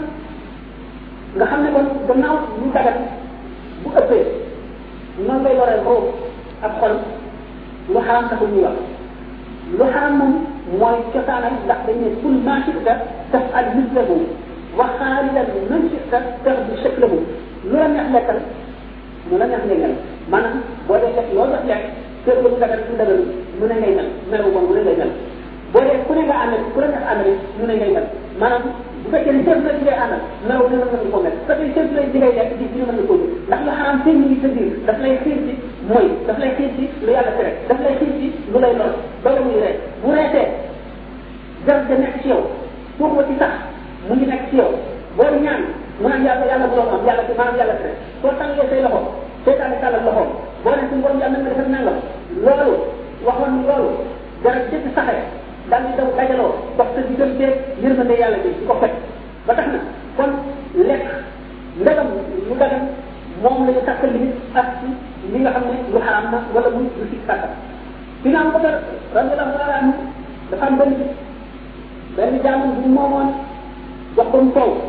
nga xam ne kon gannaaw ñu dagal bu ëppee noonu lay loree roob ak xol lu xaram taxul ñuy wax lu xaram moom mooy cosaanal ndax dañ ne kul ma shita daf al mislahu wa xaalilan man shita daf bi shaklahu lu la neex lekkal mu la neex ngay maanaam boo dee lekk loolu daf lekk kër ga mu dagal mu dagal mu ne ngay mel mel bu bon mu ne ngay mel boo dee ku ne nga àndal ku ne nga àndal mu ne ngay mel maanaam bu fekkee ne chef la di ngay àndal melaw ne mën nga ko mel su fekkee chef la di ngay lekk di dina mën nga koo jël ndax lu xaraam seen ngi sa biir daf lay xiir ci mooy daf lay xiir ci lu yàlla tere daf lay xiir ci lu lay lor ba la muy ree bu reetee garab ga nekk ci yow foofu ba ci sax mu ngi nekk ci yow boo ñaan mu naan yàlla yàlla bu doon am yàlla ci maanaam yàlla tere soo tàngee say loxo seytaane tàllal loxoom boo ne suñu borom yàlla na nga defal nangam loolu waxoon loolu garab jëkk saxee daal di daw dajaloo dox sa diggante yërmande yàlla bi di ko fekk ba tax na kon lekk ndegam lu dagan moom la ñu takkal limit ak ci li nga xam ne lu xaraam na wala muy lu si sàkka dina am ko dara radiallahu taala anhu dafa am benn bis benn jaamam bu moomoon jox ko mu toog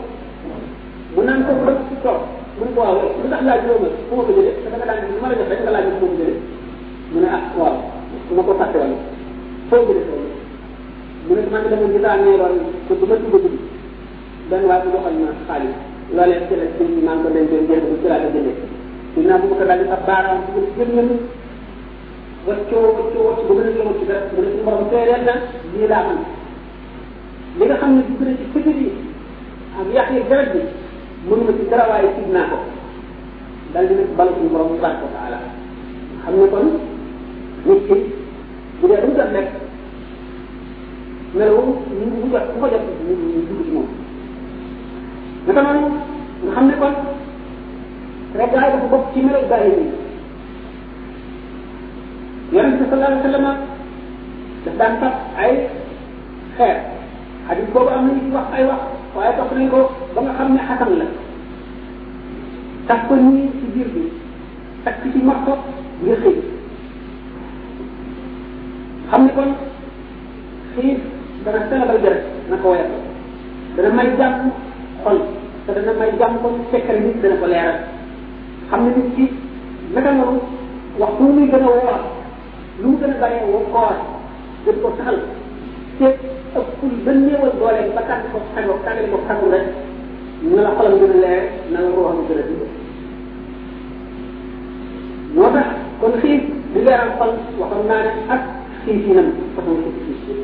mu naan ko dëkk ci toog mu ne ko waaw lu tax laaj loolu fu ma ko jëlee te da nga daan lu ma la def rek nga laaj fu ma ko jëlee mu ne ah waaw su ma ko fàtte woon foo jëlee loolu mu ne man dama gisaa ne loolu te bu ma tudd tudd benn waaye bu joxal ma xaalis loolee ci la ci maa ngi ko denc jënd ko ci laa ko jëndee ñu naa bu ma ko daal di sa baaraam bu ko gën ngeen waccoo waccoo wacc ba gën a yëngu ci dara mu ne suñu borom seereel na lii laa man li nga xam ne dugg na ci fëtër yi ak yàq yi garab bi mënuma ci dara waaye tiit naa ko dal di nekk balu suñu borom tabaraka wa taala xam ne kon nit ki bu dee dañu jot lekk melawu ñu mu jot ku ko jot ñu ñu dugg ci moom naka noonu nga xam ne kon rek daay dafa bokk ci melaw bàyyi bi yonent bi sallallahu alayhi wa sallam daf daan fab ay xeer xadis boobu am na ñu wax ay wax waaye topp nañ ko ba nga xam ne xasan la tax ko nii ci biir bi takk ci morso ngir xëy xam ne kon xiif dana selabal deret na ko woyal dana may jàmm xol te dana may jàmm kon fekkal nit dana ko leeral xam ne nit ki naka noonu waxtu muy gën a woor lu mu gën a bàyyee woo koor gën ko saxal te ëppul ba néewal doole ba tànn ko tàngoo tàngale ko tàngu rek na la xolam gën a leer na la ruuxam gën a dund moo tax kon xiif leeral xol waxoon naa ne ak xiifinam façon xiif xiif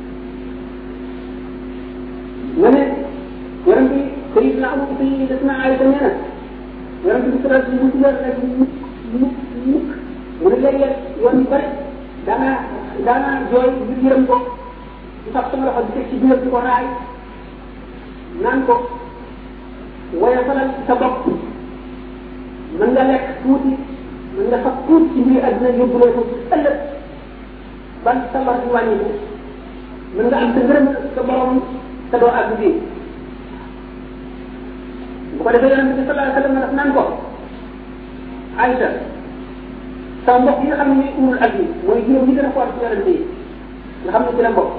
nga ne yaram bi sayidna abu sayyidatna Aïsa nee na yaram bi sala si mu digal rek mukk mukk mukk mu ne léeg-léeg yoon yu bëri daanaa daanaa jooy ngir yërëm ko di fab sama loxo di teg ci biir di ko raay naan ko woya falal sa bopp mën nga lekk tuuti mën nga fab tuuti ci mbiri àddina yóbbuloo ko ëllëg ban sa lor di wàññi ko mën nga am sa ngërëm sa borom te doo àgg fii bu ko defee yonente bi sallallahu alayhi wa sallam daf naan ko Aïcha sama mbokk yi nga xam ne ñooy umul ak yi mooy juróom ñi gën a xool ci yonente yi nga xam ne ci la mbokk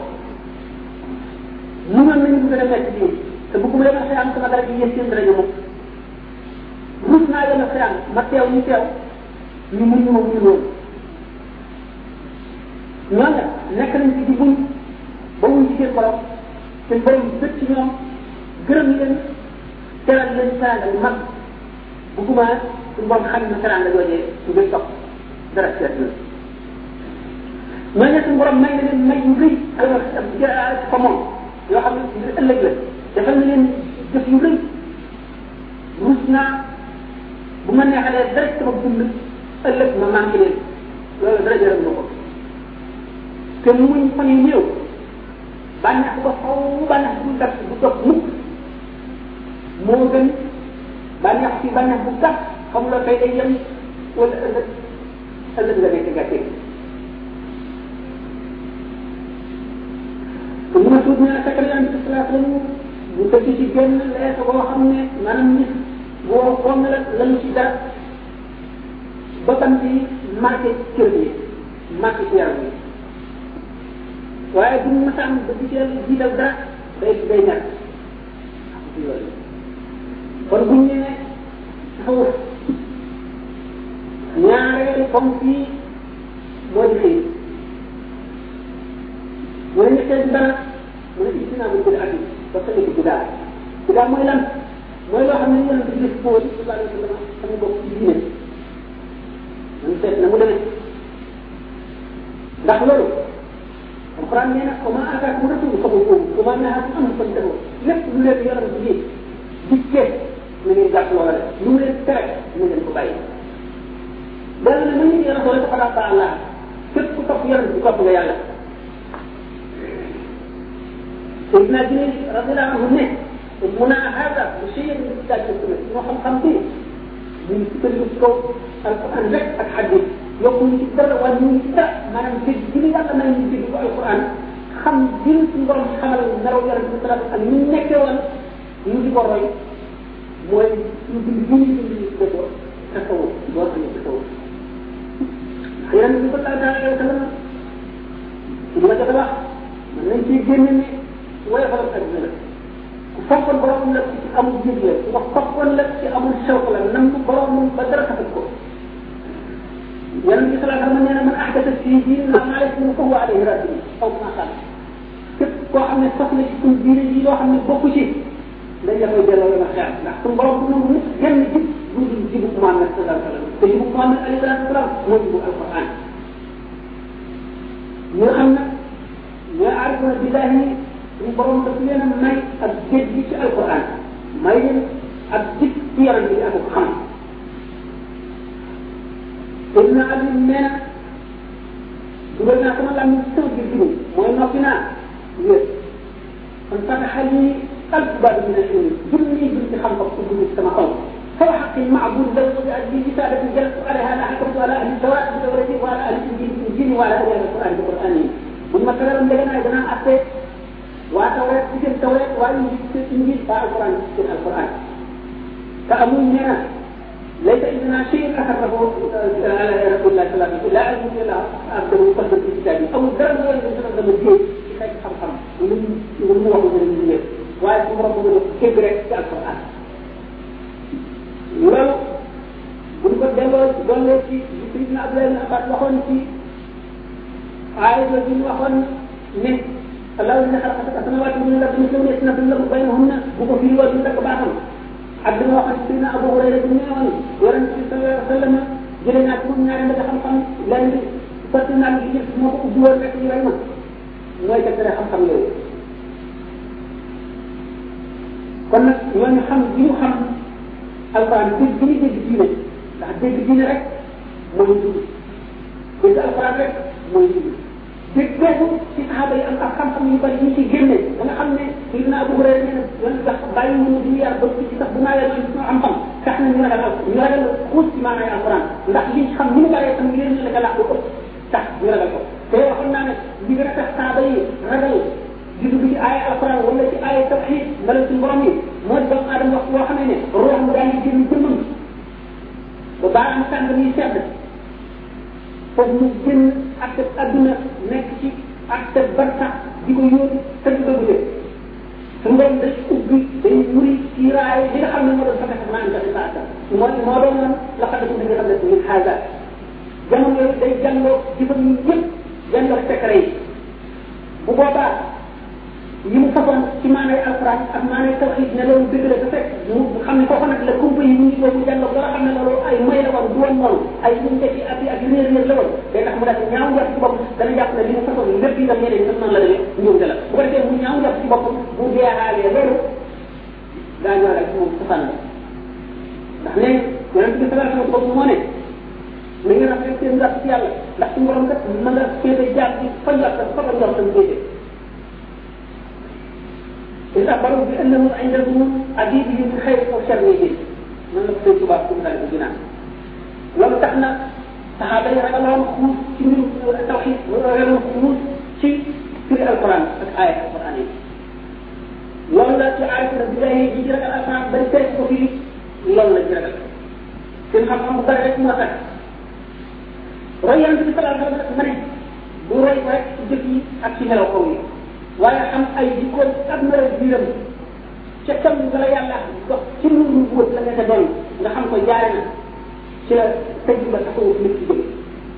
mënoon nañu gën a nekk ci te bëgguma leen a xëyam sama dara ji yéen seen dara mukk rus naa leen a xëyam ma teew ñu teew ñu mun ñu ma mun loolu ñoom nag nekk nañ ci di buñ ba wuñ ci seen borom seen borom bët ci ñoom gërëm leen teral leen teranga bu mag bëgguma suñu borom xam na teranga joojee ngir topp dara seet la ñooñu suñu borom may na leen may yu rëy alors fa moom yoo xam ne ngir ëllëg la defal na leen jëf yu rëy ruus naa bu ma neexalee dara sama dund ëllëg ma manqué leen loolu dara jëral na ko te muñ fan yu néew bànneex ba xaw bànneex bu gàtt bu dog mukk moo gën bànneex ci bànneex bu gàtt xamuloo tey day yem wala ëllëg ëllëg la nekk gàcce te mu ne tuut nee na fekk na yonente bi salaa sallam bu tëdd ci génn leesa boo xam ne maanaam nit boo xool la lañu ci dara ba tam ci marqué cër bi marqué ci yaram bi waaye bu ñu masaan ba di teel jiital dara day day ñàkk kon bu ñu nee tasawuf ñaareelu ponk yi moo di xëy mu ne ñetteel bi dara mu ne gis naa bu gën a ati ba sa ci bidaa bidaa mooy lan mooy loo xam ne yonent bi gis boo sallallahu alayhi wa sallam sama bopp ci diine man seet na mu demee ndax loolu alquran nee na wa ma ataakum rasul fa xuduuhu wa ma nahaakum anhu fantahu lépp lu leen yonent bi dikkee na ngeen jàpp loola def lu mu leen tere na ngeen ko bàyyi dana ne man ñu rasul rek xalaat ba Allah képp ku topp yonent bi topp nga yàlla Seydina Jibril radiyallahu anhu ne mun naa hada bu siyee ni ci daal sunna moo xam-xam bi ñu ngi sukkandiku ci kaw alquran rek ak hadith yokku ñu ci dara wala ñu ngi ci dara maanaam dégg gi ñu yàlla may ñu dégg ko alquran xam gi ñu suñu borom xamal naraw yonent bi salaam ak ñu nekkee woon ñu di ko roy mooy suñu dund gi ñu dund ñu tuddee ko tasawuf boo xam ne tasawuf yonent bi sallallahu alayhi wa sallam ci li ma jot a wax mën nañ ciy génne ne woyofalam adduna la ku foppoon borom la ci amul jëg la ku ko foppoon la ci amul sewk la nam borom ba dara taxat ko yonent bi salaa sallam nee na man ahdasa fii diinina maa laysa minhu fa huwa alayhi raddun aw ma xaal képp koo xam ne sos na ci suñ diine yi loo xam ne bokku ci dañ la koy delloo yoon a xeex ndax suñ borom du nangu nit genn jib bu dul jibu Muhammad salaa sallam te jibu Muhammad alayhi salaatu salaam mooy jibu alquran ñi nga xam nag ñooy aarifuna billahi suñu borom daf leen a may ak géej gi ci alquran may leen ak jik ci yaram bi ak xam Seydina Ali nee na dugal naa sama lam sama biir jiwu mooy noppi naa wér kon fataxa lii alf baabi min al-ilm junni junni xam-xam ko dugg sama xol فهو حق معبود له بأجل رسالة جلست عليها لا حكمت على أهل التوراة بتوراتي وعلى أهل الإنجيل بإنجيلي وعلى أهل القرآن بقرآني ثم ترى لنا إذا أتيت وتوراة تجد التوراة وإنجيل بعد القرآن تجد القرآن فأمون هنا ليس عندنا شيء أخره على رسول الله صلى الله عليه وسلم لا أعلم إلا أقدر أقدر في كتابي أو الدرجة ولا يمكن أن أقدر في خير خمخم ومن هو من الدنيا وأيضا ربنا كبرت في القرآن loolu buñ ko delloo dollee ci li Sayyidina Abdoulaye ibn Abbas waxoon ci aaya la bi ñu waxoon ne allahu inna xalaqa samawati wal ardi mislahunna yasnatu lahu baynahunna bu ko firi woon ñu dakk baaxam ak dama waxoon ci Sayyidina Abu Hurayra bi ne woon yonent bi sallallahu alayhi wa sallam jëlee naa ci moom ñaari mbëgg xam-xam lenn bi sotti naa li jël moo ko ubbi woon rek ñu rey ma mooy tegtale xam-xam yooyu kon nag ñooñu xam bi ñu xam alquran dégg bi ñu dégg diine ndax dégg diine rek mooy dugg dégg alquran rek mooy dugg dégg boobu ci saxaaba yi am ak xam-xam yu bari ñu ci génne ba nga xam ne Sayyidina Abu Hurayra nee na yoon sax bàyyi mu di yar ba ci sax bu naawee ci ñu am xam tax na ñu ragal ñu ragal xuus ci maanaay alquran ndax li xam ni mu bëree tam yéen la ko laax ko tax ñu ragal ko te waxoon naa ne li gën a tax saxaaba yi ragal di dugg ci aaya alquran wala ci aaya tawxid mbala suñu borom yi moo di doomu aadama wax boo xam ne ruux mu daal di génn jëmmam ba baaraam tàng muy sedd foofu mu génn ak adduna nekk ci ak sa barsax di ko yóotu te du ko gudde suñu borom day ubbi day muri kiiraay li nga xam ne moo doon fekk maa ngi def sa moo moo doon lan la xam ne su nga xam ne min xaaga jamono yooyu day jàngoo jëfam yi yëpp jàngoo secret yi bu boobaa yi mu façon ci maanay alquran ak maanay tawxid ne loolu dëgg la te fekk mu xam ne foofu nag la kumpa yi mu ngi boobu jàlloo ba nga xam ne loolu ay moy la woon du woon noonu ay ñu ngi ci ak ak réer réer la woon day tax mu daal ñaaw njort ci boppam dana jàpp ne li mu façon lépp yi dam ñeneen ñëpp noonu la demee njuumte la bu ko defee mu ñaaw njort ci boppam bu jeexaalee loolu daa ñoo rek moom safan la ndax ne yonent bi sallallahu alayhi wa sallam moo ne na ngeen rafet seen njort ci yàlla ndax suñu borom kat mën nga féete jaar ci fa njort fa ko njortam féete إذ أخبروا بأنه عندهم عديد من خير أو شر به من نقصد تبارك وتعالى الجنان loolu tax na saxaaba yi ragaloon xuus ci mbirum tawxid ragaloon xuus ci firi alquran ak aaya alquran yi loolu la ci aaya na billahi ji ci ragal alquran bari tere ko firi loolu la ci ragal seen xam-xam bu bari rek moo tax roy yonente bi salaa sallam ma ne bu roy ko rek ci jëf yi ak ci melaw kaw yi waaye xam ay jikkoom ak melo biiram ca tam nga la yàlla dox ci lu lu wut la nga ca doon nga xam ko jaare na ci la tëj ba taxawu nit ki jóge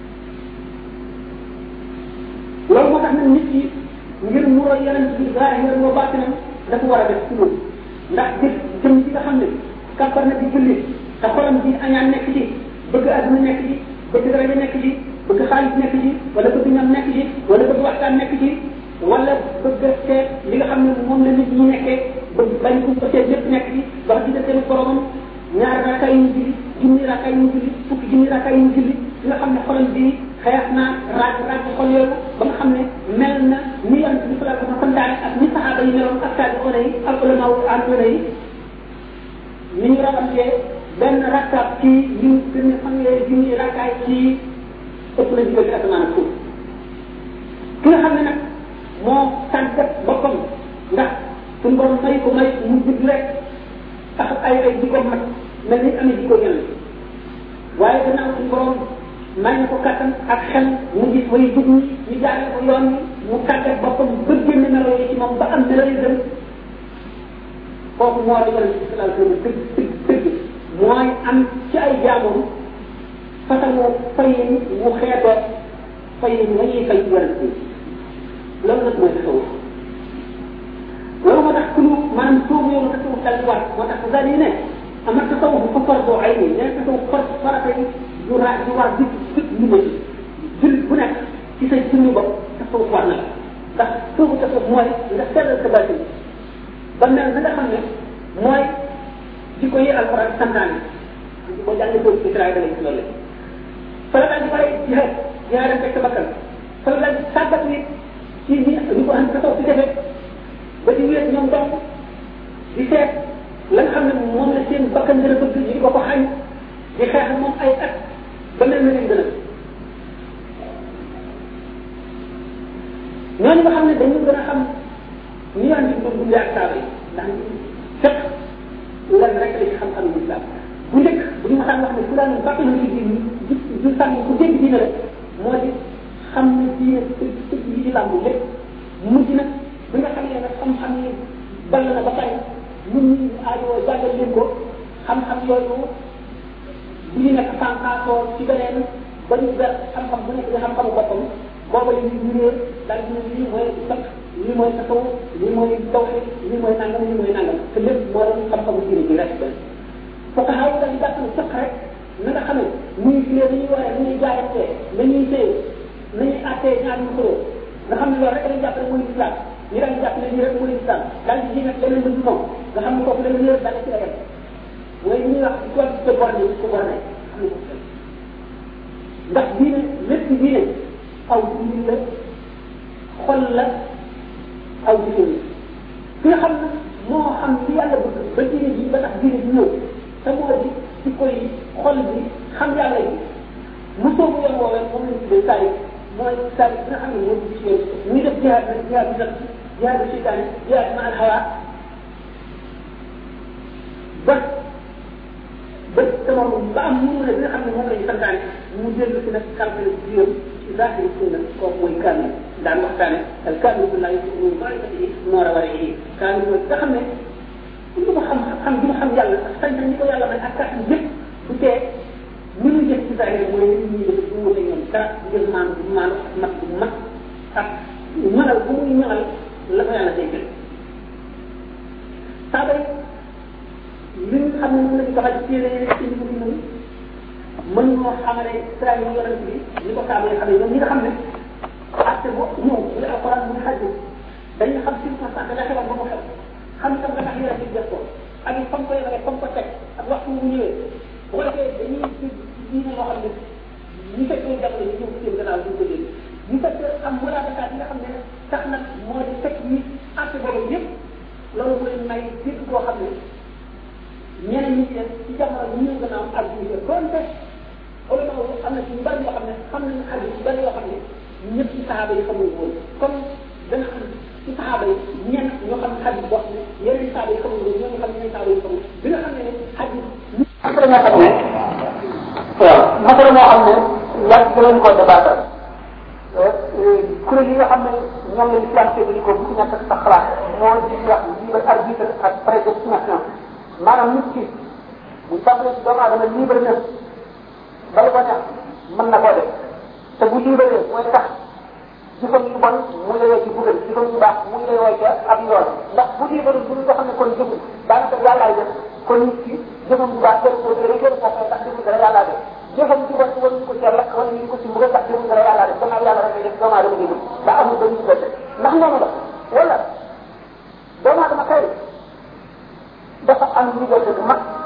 loolu moo tax nag nit ki ngir mu roy yeneen bi zaahir moo baatinam dafa war a def ci loolu ndax gis jëm ci nga xam ne kàppar na di julli te xolam bi añaan nekk ci bëgg àdduna nekk ci bëgg daraja nekk ci bëgg xaalis nekk ci wala bëgg ñam nekk ci wala bëgg waxtaan nekk ci wala bëgg a seet li nga xam ne moom la nit ñi nekkee bëgg bañ ko ko seet lépp nekk ci dox di seen boromam ñaar rakka yu ñu julli junni rakka yu ñu julli fukki junni rakka yu ñu julli li nga xam ne xolam bi xeex naa raaj raaj xol yooyu ba nga xam ne mel na ni yonent bi sallallahu alayhi wa sallam santaane ak ni saxaaba yi meloon ak tabi one yi ak ulama wu àndoona yi ni ñu rawantee benn rakkaab ci li ñu gën a xam ne junni rakkaay ci ëpp na diggante asamaan ak suuf ki nga xam ne nag moo tàggat boppam ndax suñu borom may ko may mu judd rek tax ay ay jikko mat mel ni amee jikko ñeneen waaye gannaaw suñu borom may na ko kattan ak xel mu gis way jub ñi ñu jaaree ko yoon wi mu tàggat boppam ba génn melo yi ci moom ba am melo yi gën kooku moo di yonent bi sallallahu alayhi wa sallam dëgg dëgg dëgg mooy am ci ay jaamam façon fayin mu xeetoo fayin nga ñuy fay yonent bi loolu nag mooy tasawuf loolu moo tax ku ñu maanaam soobu yow tasawuf daal di war moo tax daal di ne ama tasawuf fa fardu ay ni nee tasawuf far farata yi du ra du war di di lu ma ci jul bu nekk ci sa jëmmi bopp tasawuf war na la ndax soobu tasawuf mooy nga sellal sa bàtti ba mel na nga xam ne mooy di ko yi alquran santaane di ko jàng ko israel da ci loolu fa la daal di pare jihaad jihaad ak sa bakkan fa la daal di tàggat nit ci ñi ñu ko xam taxaw ci defee ba di wéet ñoom donc di seet la nga xam ne moom la seen bakkan gën a bëgg ñu di ko ko xañ di xeex ak moom ay at ba mel na leen gën a ñooñu nga xam ne dañu gën a xam ñu yoon di doon dundee ak saaba yi ndax fekk lan rek la ci xam-xam yi islam bu njëkk bu ñu waxaan wax ne fulaan bàq na ci diin ji ju sàmm ku dégg diine rek moo di xam ne diine tëj tëj yi ci làmb lépp mujj nag bi nga xam ne nag xam-xam yi ball na ba pare ñun ñi aajoo jàngal leen ko xam-xam yooyu bu ñu nekk sànqaatoo ci beneen ba ñu ber xam-xam bu nekk di xam-xamu boppam booba li ñu réer daal di ne lii mooy sax lii mooy tasaw lii mooy tawxid lii mooy nangam lii mooy nangam te lépp moo doon xam-xamu diine ji rek benn foo ko xaw daal di jàpp ne sax rek na nga xamee muy filee nañuy waree nañuy jaayantee nañuy téye nañuy attee ñaar ñu xuloo nga xam ne loolu rek lañ jàpp ne mooy islam ñu daan jàpp ne lii rek mooy islam daal di ji nag leneen lu moom nga xam ne kooku leneen lépp daal ci la yem mooy li ñuy wax ci tool te bor ni ko bor ne xam ne ko ndax diine lépp diine aw diine la xol la aw diine ki nga xam ne moo xam li yàlla bëgg ba diine ji ba tax diine ji ñëw te moo di ci koy xol bi xam yàlla yi mu soobu yoon woowee moom lañ tuddee saari mooy saari bi nga xam ne moo di ci yoon muy def jihaad nag jihaad bi nag jihaad bi seytaane jihaad ma al hawa ba ba sama ba am mu ne bi nga xam ne moom la ñu santaane mu dellu si nag calcul biir ci zahiri sunna kooku mooy kaamil daan waxtaane al kaamil bu laa yusuf muy maarifati yi noor a war a yi kaamil mooy nga xam ne lu mu xam xam bi mu xam yàlla ak sañ-sañ ñi ko yàlla may ak kàttan yëpp bu tee ñu ñu jëf ci zahiri mooy nit ñi def du wute ñoom dara jël maan bu maan ak mat bu mat ak ñagal bu muy ñagal la ko yàlla déggal saaba yi li nga xam ne moom la ñu doxal ci téere ci li ko bind mën ñoo xamale sira yi yonent bi li ko saaba yi xamee ñoom ñi nga xam ne atte bu ñëw muy alquran muy xaj dañuy xam circonstance la xewal ba mu xew xam tam nga tax yonent bi def ko ak it fam ko yemale fam ko teg ak waxtu mu ñëwee bu ko defee dañuy dégg ci diine loo xam ne ñu fekk ñu jamono ñu ñëw seen gannaaw duñ ko dégg ñu fekk am mulaatakat yi nga xam ne tax nag moo di fekk nit atte boobu yëpp loolu mooy may dégg boo xam ne ñeneen ñi ci def ci jamono ñu ñëw gannaaw ak ñu def donte ulama wu am na ci ñu bari yoo xam ne xam nañu xadis yu bari yoo xam ne ñëpp ci saxaaba yi xamuñu woon comme dana am ci saxaaba yi ñenn ñoo xam ne xadis boo xam ne yeneen saxaaba yi xamuñu woon ñoo xam ne yeneen saxaaba yi xamuñu bi nga xam ne ne xadis masala moo xam ne waaw masala moo xam ne yàgg danañ ko débattre kuréel yi nga xam ne ñoom la islam séddali ko bu ci nekk sa xalaat moo di wax libre arbitre ak prédestination maanaam nit ki bu tàmbalee ci doomu aadama libre na bala ko neex mën na koo def te bu libre mooy tax jëfam yu bon mu lay ci bugal jëfam yu baax mu lay woo ca ab yoon ndax bu libre bu ñu ko xam ne kon jëful daanaka yàllaay def kon nit ki jëfam yu baax jël ko dara jël ko koy tax jëful dara yàllaa def jëfam yu bon war ñu ko ci lakk wala ñu ko ci mbugal tax jëful dara yàllaa def gannaaw yàlla rek def doomu aadama jëful ba amul ba ñu gëdd ndax noonu la wala doomu aadama kay dafa am liberté bu mag